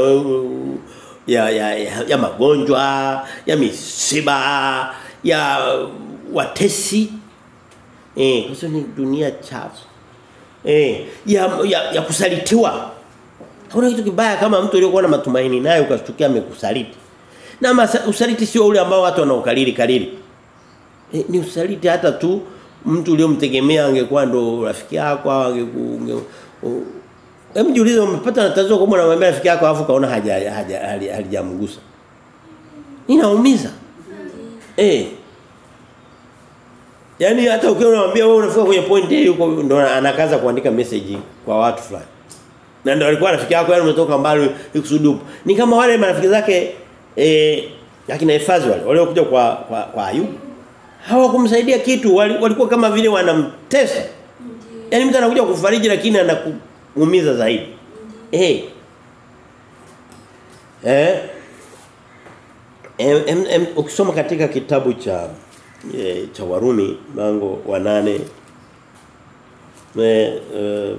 ya, ya, ya, ya magonjwa, ya misiba, ya watesi. Eh, kwa sababu ni dunia chafu. Eh, ya, ya, ya kusalitiwa. Hakuna kitu kibaya kama mtu aliyokuwa na matumaini naye ukashtukia amekusaliti. Na masa, usaliti sio ule ambao watu wanaokalili kalili. E, ni usaliti hata tu mtu uliyomtegemea angekuwa ndo rafiki yako au angeku Hebu jiulize umepata na tatizo kubwa na mwambie rafiki yako afu kaona haja haja halijamgusa. Inaumiza. Eh. Yaani hata ukiwa unamwambia wewe unafika kwenye point hii huko ndo anakaza kuandika message kwa watu fulani. Na ndio alikuwa rafiki yako yani umetoka mbali ikusudi upo. Ni kama wale marafiki zake eh akina hifadhi wale waliokuja kwa kwa, kwa Ayubu. Hawakumsaidia kitu wali, walikuwa kama vile wanamtesa. Yaani mtu anakuja kufariji lakini anakuumiza zaidi. Eh. Eh. Em, em, em, ukisoma katika kitabu cha e, cha Warumi mlango wa nane e, e,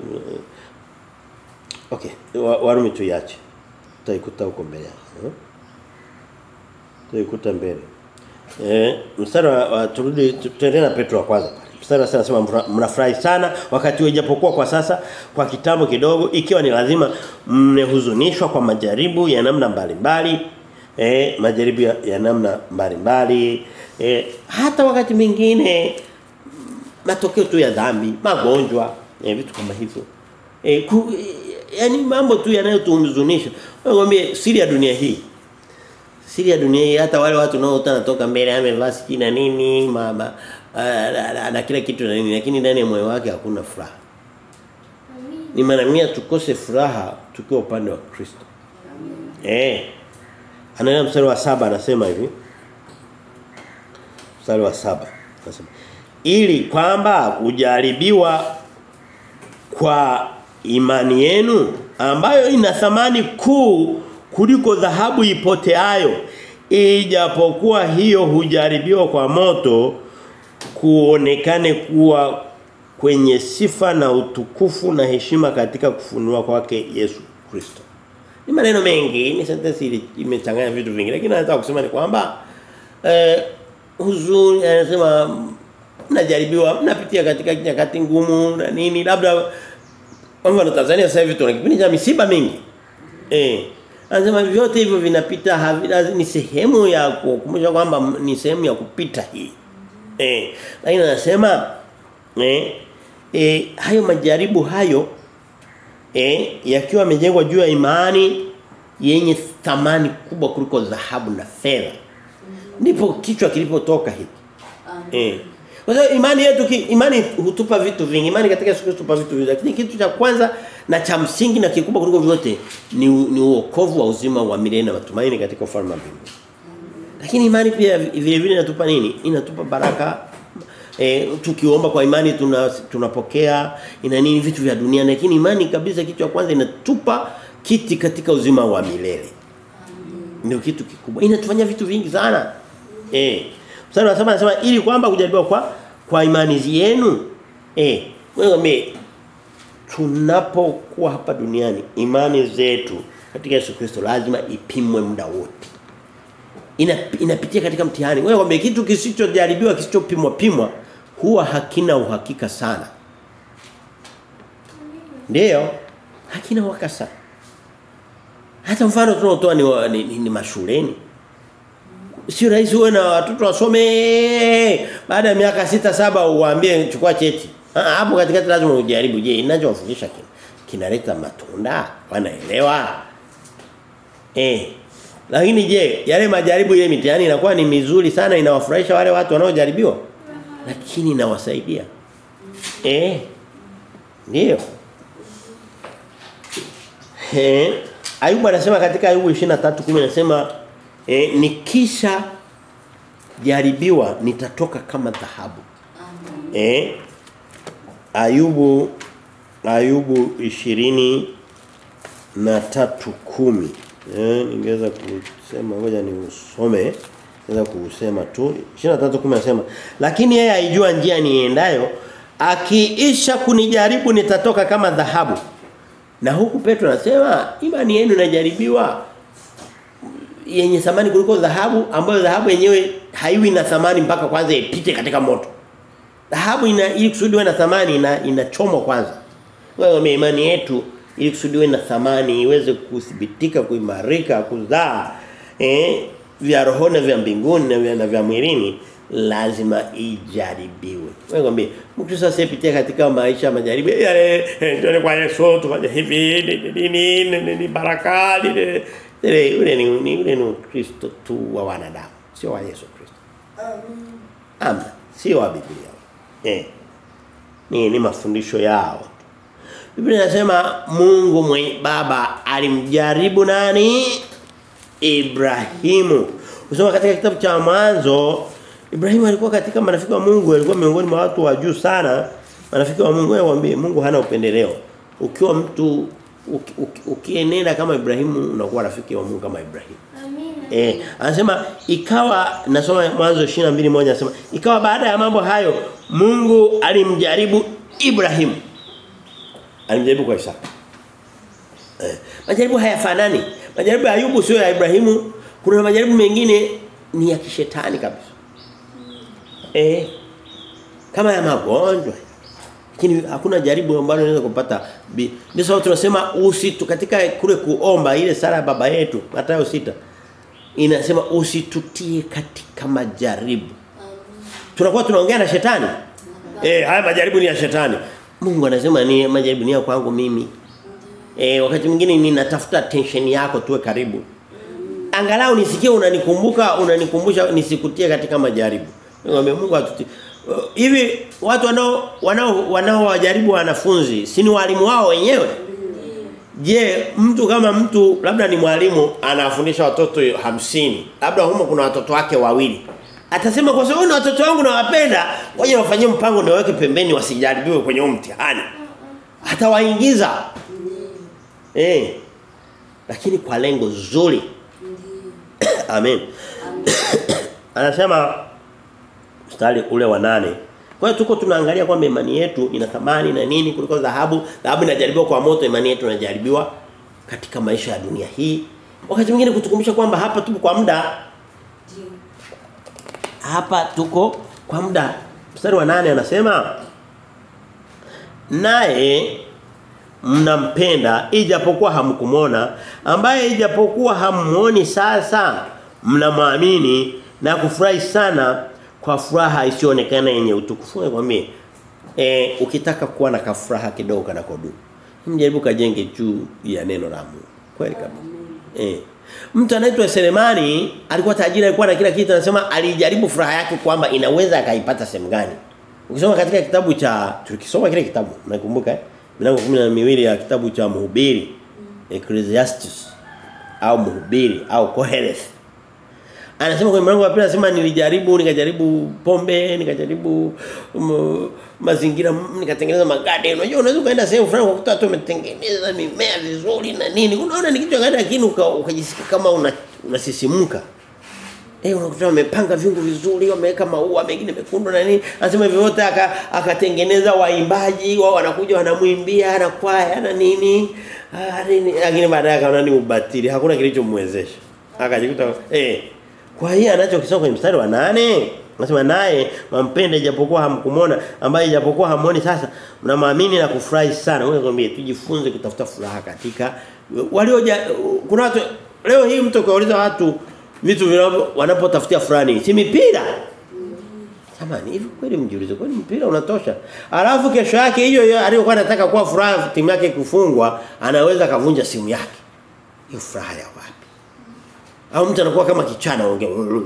okay wa, Warumi tuiache tutaikuta huko mbele eh? tutaikuta mbele eh mstari wa, wa turudi tuendelee na Petro wa kwanza pale mstari anasema mnafurahi sana wakati ijapokuwa kwa sasa kwa kitambo kidogo ikiwa ni lazima mmehuzunishwa kwa majaribu ya namna mbalimbali eh majaribu ya, ya namna mbalimbali eh hata wakati mwingine matokeo tu ya dhambi magonjwa eh, vitu kama hivyo eh, ku, eh yani mambo tu yanayotuhuzunisha ngombe siri ya dunia hii siri ya dunia hii hata wale watu nao toka mbele amevaa sikina nini mama na kila kitu na nini lakini ndani ya moyo wake hakuna furaha ni maana mia tukose furaha tukiwa upande wa Kristo eh anaenda mstari wa saba anasema hivi mstari wa saba anasema ili kwamba ujaribiwa kwa imani yenu ambayo ina thamani kuu kuliko dhahabu ipoteayo ijapokuwa hiyo hujaribiwa kwa moto kuonekane kuwa kwenye sifa na utukufu na heshima katika kufunua kwake Yesu Kristo. Ni maneno mengi, ni sentence imechanganya vitu vingi lakini nataka kusema ni kwamba eh huzuni anasema mnajaribiwa mnapitia katika nyakati ngumu na nini labda kwa mfano Tanzania sasa hivi tuna kipindi cha misiba mingi. Eh anasema vyote hivyo vinapita havina ni sehemu ya kukumbusha kwamba ni sehemu ya kupita hii. Eh lakini anasema eh, eh hayo majaribu hayo eh yakiwa yamejengwa juu ya imani yenye thamani kubwa kuliko dhahabu na fedha. Ndipo kichwa kilipotoka hiki. Eh kwa sababu imani yetu ki, imani hutupa vitu vingi. Imani katika Yesu Kristo hutupa vitu vingi. Lakini kitu cha kwanza na cha msingi na kikubwa kuliko vyote ni ni uokovu wa uzima wa milele na matumaini katika ufalme wa mbinguni. Lakini imani pia vile vile inatupa nini? Inatupa baraka e, tukiomba kwa imani tuna tunapokea ina nini vitu vya dunia lakini imani kabisa kitu cha kwanza inatupa kiti katika uzima wa milele. Ndio kitu kikubwa. Inatufanya vitu vingi sana. Eh. Mstari wa 7 anasema ili kwamba kujaribiwa kwa kwa imani yenu eh wewe tunapokuwa hapa duniani imani zetu katika Yesu Kristo lazima ipimwe muda wote. Ina, inapitia katika mtihani. Wewe kwamba kitu kisichojaribiwa kisichopimwa pimwa huwa hakina uhakika sana. Ndiyo, hakina uhakika sana. Hata mfano tunaotoa ni, ni, ni, ni mashuleni sio rahisi uwe na watoto wasome baada ya miaka sita saba uwaambie chukua cheti. Ah hapo katikati lazima ujaribu je ninachowafundisha kina kinaleta matunda wanaelewa. Eh. Lakini je yale majaribu ile mitihani inakuwa ni mizuri sana inawafurahisha wale watu wanaojaribiwa? Lakini inawasaidia. Eh. Ndio. Eh. Ayubu anasema katika Ayubu 23:10 anasema e, nikisha jaribiwa nitatoka kama dhahabu. Eh Ayubu Ayubu 20 na tatu kumi eh ningeweza kusema ngoja ni usome naweza kusema tu 23:10 anasema lakini yeye aijua njia niendayo akiisha kunijaribu nitatoka kama dhahabu na huku Petro anasema imani yenu inajaribiwa yenye thamani kuliko dhahabu ambayo dhahabu yenyewe haiwi na thamani mpaka kwanza ipite katika moto. Dhahabu ina ili kusudiwe na thamani ina inachomwa kwanza. Wewe imani yetu ili kusudiwe na thamani iweze kuthibitika kuimarika kuzaa eh vya rohoni vya mbinguni na vya, na vya mwilini lazima ijaribiwe. Wewe ngombe Mkristo asiyepitia katika maisha majaribu yale ndio kwa Yesu tufanye hivi nini ni baraka ile ile ule ni ni ule ni Kristo tu wa wanadamu sio wa Yesu Kristo. Amen. Amen. Sio wa Biblia. Eh. Ni ni mafundisho yao. Biblia inasema Mungu mwenye baba alimjaribu nani? Ibrahimu. Usoma katika kitabu cha mwanzo Ibrahimu alikuwa katika marafiki wa Mungu, alikuwa miongoni mwa watu wa juu sana. Marafiki wa Mungu waambie Mungu hana upendeleo. Ukiwa mtu uki- uki- ukienenda kama Ibrahimu unakuwa rafiki wa Mungu kama Ibrahimu. Amina. Eh, anasema ikawa nasoma mwanzo 22:1 anasema ikawa baada ya mambo hayo Mungu alimjaribu Ibrahimu. Alimjaribu kwa Isaka. Eh, majaribu hayafanani. Majaribu ya Ayubu sio ya Ibrahimu. Kuna majaribu mengine ni ya kishetani kabisa. Eh, kama ya magonjwa. Lakini hakuna jaribu ambalo unaweza kupata. bi- Ndio sababu tunasema usitu katika kule kuomba ile sala ya baba yetu Mathayo sita inasema usitutie katika majaribu. Tunakuwa tunaongea na shetani. Eh, haya majaribu ni ya shetani. Mungu anasema ni majaribu ni ya kwangu mimi. Eh, wakati mwingine ninatafuta attention yako tuwe karibu. Angalau nisikie unanikumbuka, unanikumbusha nisikutie katika majaribu. Ngombe Mungu atutie. Uh, Hivi watu wanao wanao wanao wajaribu wanafunzi, si ni walimu wao wenyewe? Je, mtu kama mtu labda ni mwalimu anafundisha watoto hamsini labda humo kuna watoto wake wawili. Atasema kwa sababu ni watoto wangu nawapenda, ngoja wafanyie mpango niweke pembeni wasijaribiwe kwenye huo mtihani. Atawaingiza. Eh. Lakini kwa lengo zuri. Amen. Anasema mstari ule wa nane Kwa hiyo tuko tunaangalia kwamba imani yetu ina thamani na nini kuliko dhahabu. Dhahabu inajaribiwa kwa moto, imani yetu inajaribiwa katika maisha ya dunia hii. Wakati mwingine kutukumbusha kwamba hapa tupo kwa muda. Hapa tuko kwa muda. Mstari wa nane anasema naye mnampenda ijapokuwa hamkumona ambaye ijapokuwa hamuoni sasa mnamwamini na kufurahi sana kwa furaha isiyoonekana yenye utukufu nikwambie eh ukitaka kuwa na kafuraha kidogo kana kodu mjaribu kajenge juu ya neno la Mungu kweli kabisa eh mtu anaitwa Selemani alikuwa tajiri alikuwa na kila kitu anasema alijaribu furaha yake kwamba inaweza akaipata sehemu gani ukisoma katika kitabu cha tulikisoma kile kitabu nakumbuka eh milango 12 ya kitabu cha mhubiri Ecclesiastes au mhubiri au Koheleth Anasema kwenye mlango wa pili anasema nilijaribu nikajaribu pombe nikajaribu um, mazingira nikatengeneza magade unajua unaweza kaenda sehemu fulani ukakuta watu wametengeneza mimea vizuri na nini unaona ni kitu gani lakini ukajisikia kama una unasisimka Eh unakuta wamepanga viungo vizuri wameweka maua mengine mekundu na nini anasema hivyo wote aka akatengeneza waimbaji wao wanakuja wanamwimbia na kwaya na nini ah nini lakini baadaye akaona ni ubatili hakuna kilichomwezesha akajikuta eh kwa hiyo anachokisoma kwenye mstari wa nane Anasema naye mampende ijapokuwa hamkumona ambaye ijapokuwa hamuoni sasa mnamwamini na kufurahi sana. Wewe ngombe tujifunze kutafuta furaha katika walio kuna watu leo hii mtu kauliza watu vitu vinavyo wanapotafutia fulani si mipira. Jamani hivi kweli mjiulize kwani mpira unatosha? Alafu kesho yake hiyo hiyo aliyokuwa anataka kuwa furaha timu yake kufungwa anaweza kavunja simu yake. Hiyo furaha ya wapi? Au mtu anakuwa kama kichana ongea.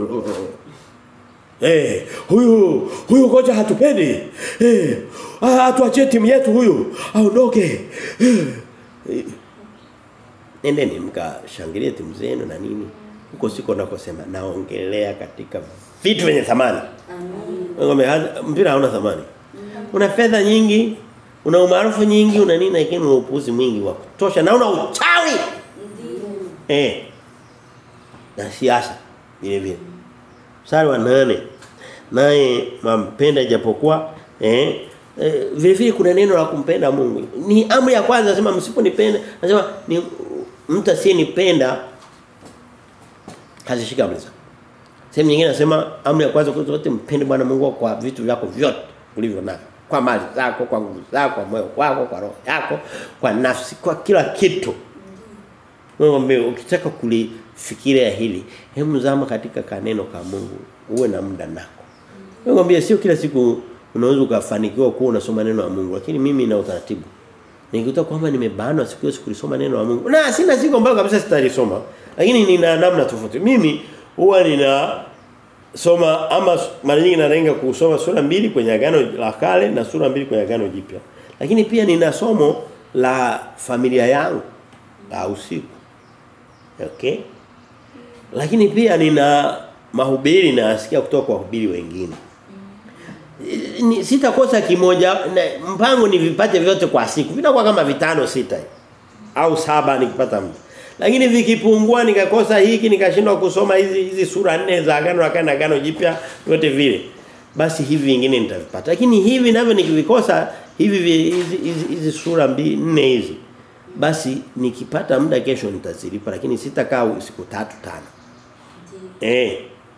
Eh, huyu huyu kocha hatupendi. Eh, atuachie timu yetu huyu. Aondoke. Eh. Nendeni mkashangilie timu zenu na nini. Huko siko nakosema naongelea katika vitu vyenye thamani. Amen. Mpira hauna thamani. Una fedha nyingi, una umaarufu nyingi, una nini lakini una upuzi mwingi wa kutosha na una uchawi. Eh. Na siasa vile vile. Mstari wa nane naye mampenda ijapokuwa eh, eh vile vile kuna neno la kumpenda Mungu. Ni amri ya kwanza nasema msiponipenda, nasema ni mtu asiyenipenda hazishika amri zangu. Sehemu nyingine nasema amri ya kwanza kwa zote mpende Bwana Mungu kwa vitu vyako vyote ulivyo navyo. Kwa mali zako, kwa nguvu zako, kwa moyo wako, kwa roho yako, kwa nafsi, kwa kila kitu. Mungu ukitaka kulifikiria hili, hebu zama katika kaneno ka Mungu, uwe na muda nako. Mungu sio kila siku unaweza ukafanikiwa kuwa unasoma neno la Mungu, lakini mimi na utaratibu. Nikikuta kwamba nimebanwa siku hiyo kulisoma neno la Mungu. Na sina siku ambayo kabisa sitalisoma, lakini nina namna tofauti. Mimi huwa nina soma ama mara nyingi nalenga kusoma sura mbili kwenye agano la kale na sura mbili kwenye agano jipya. Lakini pia nina somo la familia yangu la usiku. Okay? Lakini pia nina mahubiri na asikia kutoka kwa wahubiri wengine. Ni- Sitakosa kimoja na- mpango ni vipate vyote kwa siku. Vinakuwa kama vitano sita hivi. au saba nikipata muda. Lakini vikipungua nikakosa hiki nikashindwa kusoma hizi hizi sura nne za agano la kale na agano jipya vyote vile. Basi hivi vingine nitavipata. Lakini hivi navyo nikivikosa hivi vi- hizi hizi, hizi sura mbili nne hizi. Basi nikipata muda kesho nitazilipa lakini sitakaa siku tatu tano. Eh.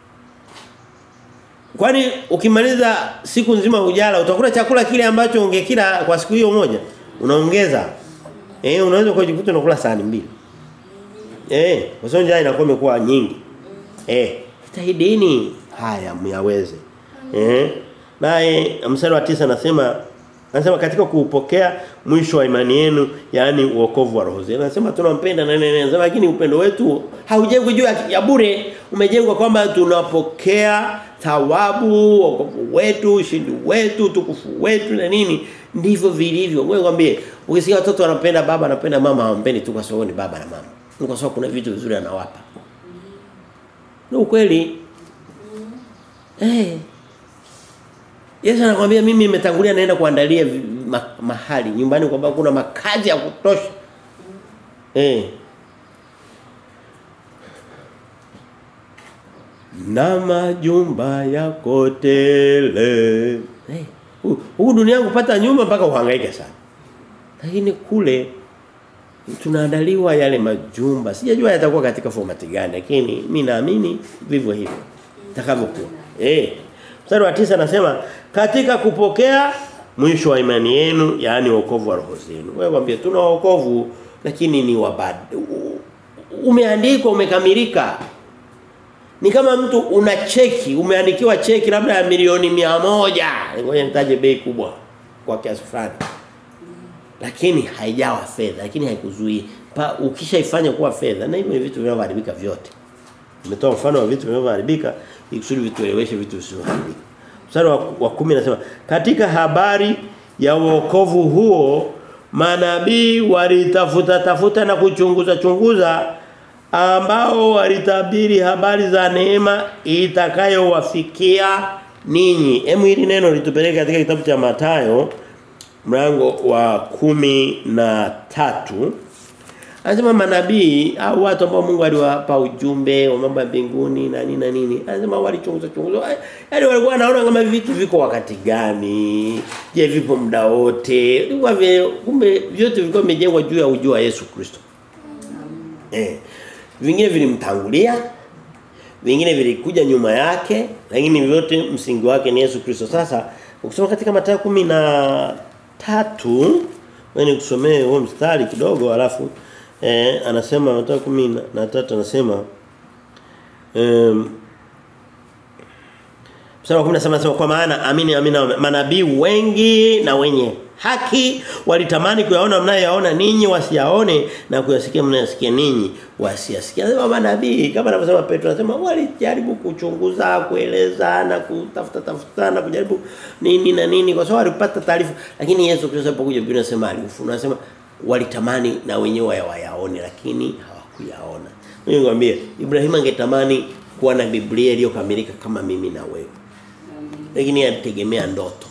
Kwani ukimaliza siku nzima hujala utakula chakula kile ambacho ungekila kwa siku hiyo moja unaongeza. Eh unaweza kujikuta unakula sahani mbili. Eh kwa sababu njaa inakuwa imekuwa nyingi. Eh jitahidini haya myaweze. Eh naye mstari wa tisa anasema anasema katika kuupokea mwisho wa imani yenu yani uokovu wa roho zenu. Anasema tunampenda na nene anasema lakini upendo wetu haujengwi juu ya, ya bure umejengwa kwamba tunapokea thawabu wokovu wetu ushindi wetu utukufu wetu na nini ndivyo vilivyo. Wewe kwambie ukisikia watoto wanapenda baba anapenda mama hawampendi tu kwa sababu ni baba na mama. Ni kwa sababu kuna vitu vizuri anawapa. Ni ukweli. Eh. Yesu anakuambia mimi nimetangulia naenda kuandalia vi- ma, mahali nyumbani kwamba kuna makazi ya kutosha. Eh. Na majumba yako tele. Eh. hu- Huku duniani kupata nyumba mpaka uhangaike sana. Lakini kule tunaandaliwa yale majumba. Sijajua yatakuwa katika format gani lakini mimi naamini vivyo hivyo. Takavyokuwa. Eh. Mstari wa tisa anasema katika kupokea mwisho wa imani yenu yaani wokovu wa roho zenu. Wewe mwambie tuna wokovu lakini ni wabad. Umeandikwa umekamilika. Ni kama mtu una cheki, umeandikiwa cheki labda ya milioni mia moja Ngoja nitaje bei kubwa kwa kiasi fulani. Lakini haijawa fedha, lakini haikuzuii. Pa ukishaifanya kuwa fedha na hivyo ni vitu vinavyoharibika vyote. Nimetoa mfano wa vitu vinavyoharibika ili kusudi vitueleweshe vitu visivyoharibika. Mstari wa, wa 10 nasema katika habari ya wokovu huo manabii walitafuta tafuta na kuchunguza chunguza ambao walitabiri habari za neema itakayowafikia ninyi. Hemu hili neno litupeleka katika kitabu cha Mathayo mlango wa kumi na tatu Anasema manabii au watu ambao Mungu aliwapa ujumbe wa mambo ya mbinguni na nini na nini. Anasema walichunguza chunguza. Yaani walikuwa wanaona kama vitu viko wakati gani? Je, vipo muda wote? Ilikuwa vile kumbe vyote vilikuwa vimejengwa juu ya ujua wa Yesu Kristo. Eh. Vingine vilimtangulia, vingine vilikuja nyuma yake, lakini vyote msingi wake ni Yesu Kristo. Sasa ukisoma katika Mathayo kumi na tatu wewe nikusomee huo mstari kidogo alafu eh, anasema Mathayo kumi na tatu anasema um, Mstari wa 17 anasema kwa maana amini amini manabii wengi na wenye haki walitamani kuyaona mnayoyaona ninyi wasiyaone na kuyasikia mnayosikia ninyi wasiyasikia. Anasema manabii kama anavyosema Petro anasema walijaribu kuchunguza, kueleza na kutafuta tafuta na kujaribu nini na nini kwa sababu walipata taarifa lakini Yesu Kristo alipokuja Biblia inasema alifunuo anasema walitamani na wenyewe wayaone lakini hawakuyaona. Mimi ngwambie Ibrahim angetamani kuwa na Biblia iliyokamilika kama mimi na wewe lakini alitegemea ndoto.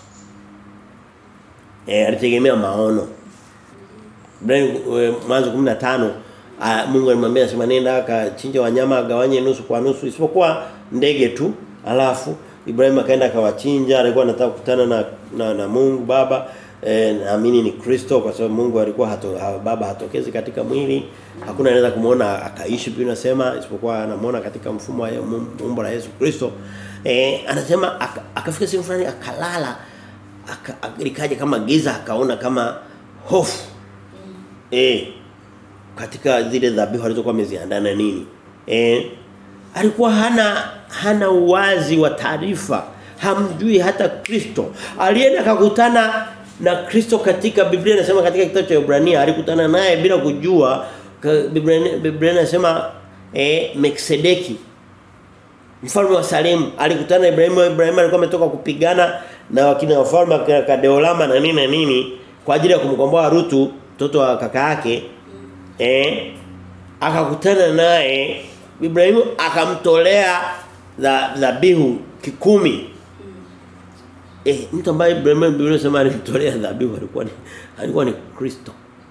Eh alitegemea maono. Ibrahim mwanzo 15 Mungu alimwambia asema nenda akachinja wanyama agawanye nusu kwa nusu isipokuwa ndege tu. Alafu Ibrahim akaenda akawachinja alikuwa anataka kukutana na, na na Mungu baba eh, naamini ni Kristo kwa sababu Mungu alikuwa hato, ha, baba hatokezi katika mwili hakuna anaweza kumuona akaishi pia nasema isipokuwa anamuona katika mfumo wa umbo la Yesu Kristo eh, anasema akafika sehemu fulani akalala likaja kama giza akaona kama hofu eh katika zile dhabihu alizokuwa ameziandaa na nini eh alikuwa hana hana uwazi wa taarifa hamjui hata Kristo alienda akakutana na Kristo katika Biblia inasema katika kitabu cha Ibrania alikutana naye bila kujua Biblia Biblia inasema eh Melkisedeki Mfalme wa Salemu alikutana na Ibrahimu, Ibrahimu alikuwa ametoka kupigana na wakina wafalme wa Kadeolama na nini na nini kwa ajili ya kumkomboa Rutu, mtoto wa kaka yake. Eh? Akakutana naye Ibrahimu akamtolea dhabihu kikumi. Eh, mtu ambaye Ibrahimu Biblia inasema alimtolea dhabihu alikuwa ni alikuwa ni Kristo.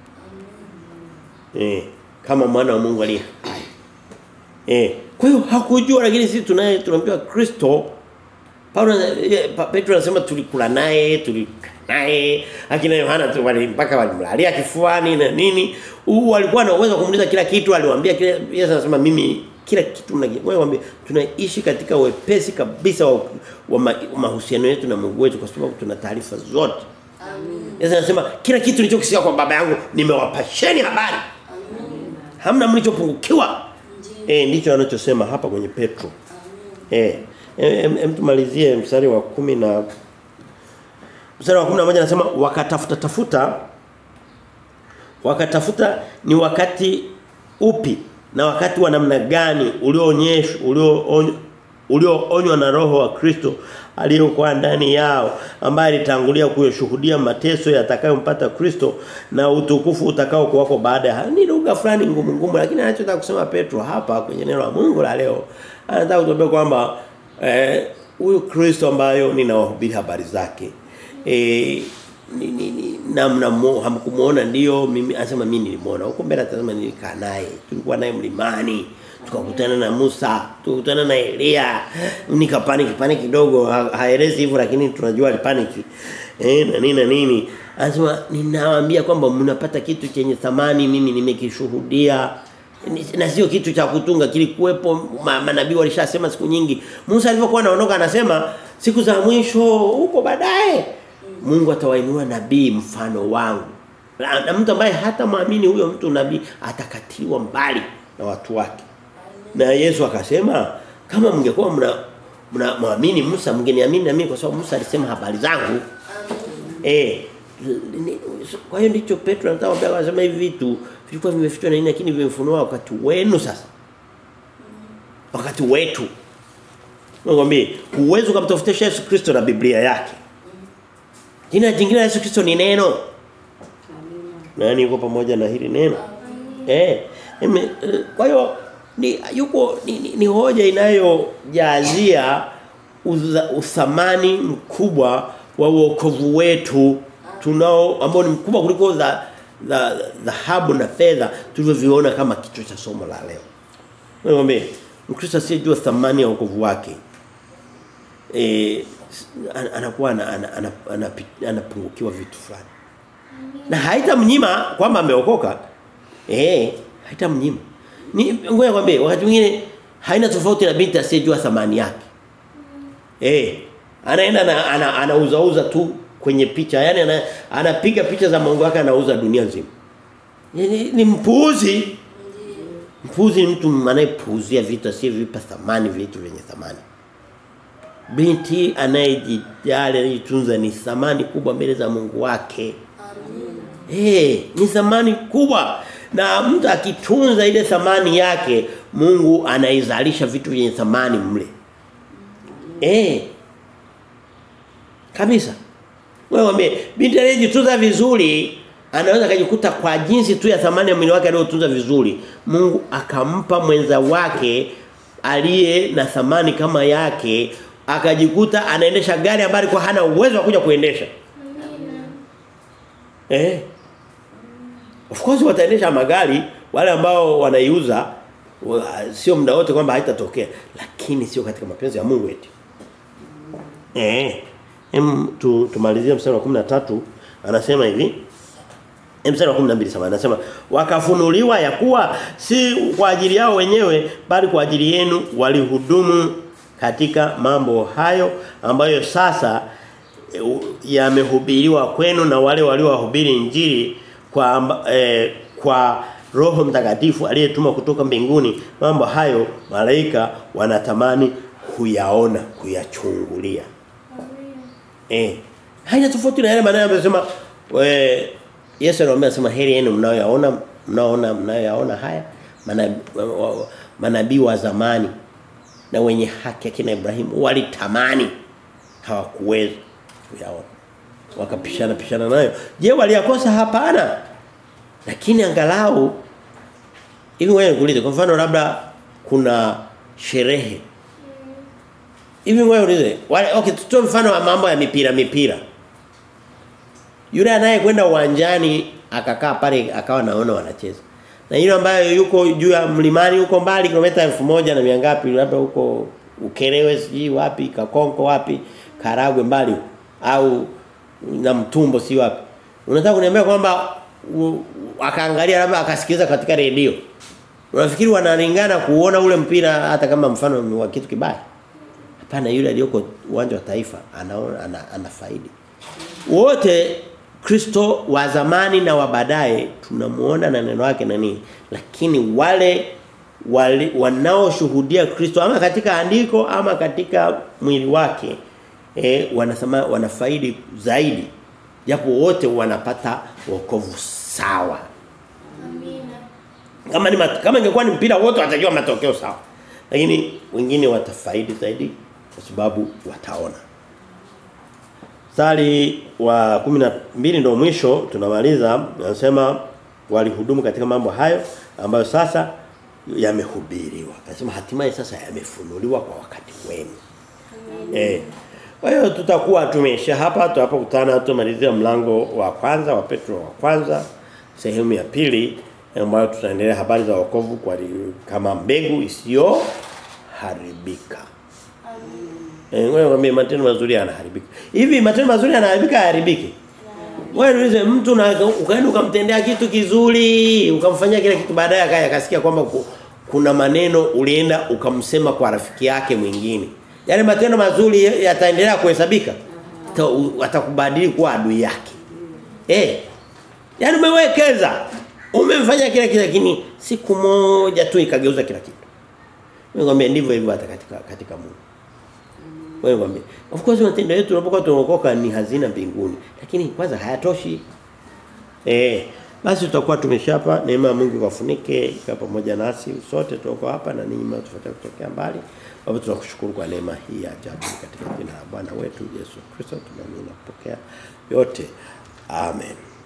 Eh, kama mwana wa Mungu aliye hai. Eh, kwa hiyo hakujua lakini sisi tunaye tunaambiwa Kristo Paulo Petro anasema tulikula naye, tulikaa naye, akina Yohana tu wali mpaka walimlalia kifuani na nini. Huu walikuwa na uwezo kumuuliza kila kitu, aliwaambia kila Yesu anasema mimi kila kitu mnajua. Wewe waambie tunaishi katika wepesi kabisa wa, wa ma, mahusiano yetu na Mungu wetu kwa sababu tuna taarifa zote. Amen. Yesu anasema kila kitu nilichokisikia kwa baba yangu nimewapasheni habari. Amen. Hamna mlichopungukiwa. Ndiyo. Eh ndicho anachosema hapa kwenye Petro. Amen. Eh em, em tumalizie mstari wa kumi na mstari wa 11 anasema wakatafuta tafuta wakatafuta ni wakati upi na wakati wa namna gani ulioonyeshwa ulio ulioonywa na roho wa Kristo aliyokuwa ndani yao ambaye alitangulia kuyashuhudia mateso yatakayompata Kristo na utukufu utakao kuwako baada ya ni lugha fulani ngumu ngumu lakini anachotaka kusema Petro hapa kwenye neno la Mungu la leo anataka kutuambia kwamba eh huyu Kristo ambayo ninawahubiri habari zake eh ni, ni, ni namna hamkumuona ndio mimi anasema mimi nilimuona huko mbele atasema nilikaa naye tulikuwa naye mlimani tukakutana na Musa tukakutana na Elia nikapanic panic kidogo ha, haelezi hivyo lakini tunajua alipanic eh na nini na nini anasema ninawaambia kwamba mnapata kitu chenye thamani mimi nimekishuhudia na sio kitu cha kutunga kilikuwepo ma, manabii walishasema siku nyingi Musa alipokuwa anaondoka anasema siku za mwisho huko baadaye Mungu atawainua nabii mfano wangu na, na mtu ambaye hata muamini huyo mtu nabii atakatiliwa mbali na watu wake na Yesu akasema kama mngekuwa mna mna muamini Musa mngeniamini na mimi kwa sababu Musa alisema habari zangu eh kwa hiyo ndicho Petro anataka kuambia anasema hivi vitu vilikuwa vimefichwa na nini lakini vimefunua wakati wenu sasa wakati wetu Ngombe uwezo kumtafutisha Yesu Kristo na Biblia yake Jina jingine la Yesu Kristo ni neno Amina. nani yuko pamoja na hili neno eh eme, kwa hiyo ni yuko ni, ni, ni hoja inayojazia uthamani mkubwa wa wokovu wetu tunao ambao ni mkubwa kuliko za dhahabu na fedha tulivyoviona kama kichwa cha somo la leo. Ngombe Mkristo asiyejua thamani ya wokovu wake eh anakuwa anapungukiwa vitu fulani. Na haitamnyima kwamba ameokoka. Eh, haitamnyima. Ni ngoja kwambie wakati mwingine haina tofauti na binti asiyejua thamani yake. Eh, anaenda na ana, anauza uza tu kwenye picha. Yaani ana, anapiga picha za Mungu wake anauza dunia nzima. Ni, ni mpuuzi. Mpuuzi ni mtu anayepuuzia vitu asivyovipa thamani vitu vyenye thamani. Binti anayejijali anayejitunza ni thamani kubwa mbele za Mungu wake. Eh, hey, ni thamani kubwa. Na mtu akitunza ile thamani yake, Mungu anaizalisha vitu vyenye thamani mle. Eh. Hey. Kabisa. Wewe wame binti anayejitunza vizuri anaweza kujikuta kwa jinsi tu ya thamani ya mwili wake aliyotunza vizuri, Mungu akampa mwenza wake aliye na thamani kama yake akajikuta anaendesha gari ambayo alikuwa hana uwezo wa kuja kuendesha. Eh. Of course wataendesha magari wale ambao wanaiuza sio muda wote kwamba haitatokea lakini sio katika mapenzi ya Mungu eti. Eh. Em tu, tumalizie mstari wa 13 anasema hivi mstari wa 12 sema anasema wakafunuliwa ya kuwa si kwa ajili yao wenyewe bali kwa ajili yenu walihudumu katika mambo hayo ambayo sasa yamehubiriwa kwenu na wale waliowahubiri injili kwa eh, kwa Roho Mtakatifu aliyetuma kutoka mbinguni mambo hayo malaika wanatamani kuyaona kuyachungulia eh haina tofauti na yale maneno amesema we Yesu anawaambia sema heri yenu mnaoyaona mnaoona mnayoyaona haya manabii manabii wa zamani na wenye haki akina Ibrahimu walitamani hawakuweza kuyaona wakapishana pishana nayo je waliyakosa hapana lakini angalau hivi wewe nikuulize kwa mfano labda kuna sherehe hivi wewe ulize wale okay tutoe mfano wa mambo ya mipira mipira yule anayekwenda uwanjani akakaa pale akawa naona wanacheza na yule ambaye yuko juu ya mlimani huko mbali kilomita elfu moja na mia ngapi labda huko Ukerewe siji wapi Kakonko wapi Karagwe mbali huko, au na mtumbo si wapi unataka kuniambia kwamba u- akaangalia labda akasikiliza katika redio unafikiri wanalingana kuona ule mpira hata kama mfano ni wa kitu kibaya hapana yule aliyoko uwanja wa taifa anaona ana, ana faidi wote Kristo wa zamani na wa baadaye tunamuona na neno lake na nini lakini wale wale wanaoshuhudia Kristo ama katika andiko ama katika mwili wake eh wanasema wanafaidi zaidi japo wote wanapata wokovu sawa Amina. kama ni mat, kama ingekuwa ni mpira wote watajua matokeo sawa lakini wengine watafaidi zaidi kwa sababu wataona Sali wa 12 ndio mwisho tunamaliza anasema walihudumu katika mambo hayo ambayo sasa yamehubiriwa. Anasema hatimaye sasa yamefunuliwa kwa wakati wenu. Eh. Kwa hiyo tutakuwa tumesha hapa tunapokutana tumalizia mlango wa kwanza wa Petro wa kwanza sehemu ya pili ambayo tutaendelea habari za wokovu kwa kama mbegu isiyo haribika. Eh wewe kwambie matendo mazuri yanaharibika. Hivi matendo mazuri yanaharibika hayaharibiki? Wewe niulize mtu na ukaenda ukamtendea kitu kizuri, ukamfanyia kile kitu baadaye akaya akasikia kwamba ku, kuna maneno ulienda ukamsema kwa rafiki yake mwingine. Yale matendo mazuri yataendelea kuhesabika. Ta- u- Atakubadili kuwa adui yake. Eh. Yaani umewekeza. Umemfanya kila kitu lakini siku moja tu ikageuza kila kitu. Mimi ngombe ndivyo hivyo hata katika katika Mungu. Wewe ngombe. Of course matendo yetu tunapokuwa tunaokoka ni hazina mbinguni, lakini kwanza hayatoshi. Eh, basi tutakuwa tumeshapa neema ya Mungu ikafunike ikawa pamoja nasi sote tuko hapa na ninyi mnaotufuatia kutokea mbali. Baba tunakushukuru kwa neema hii ya ajabu katika jina la Bwana wetu Yesu Kristo tunaamini na kupokea yote. Amen.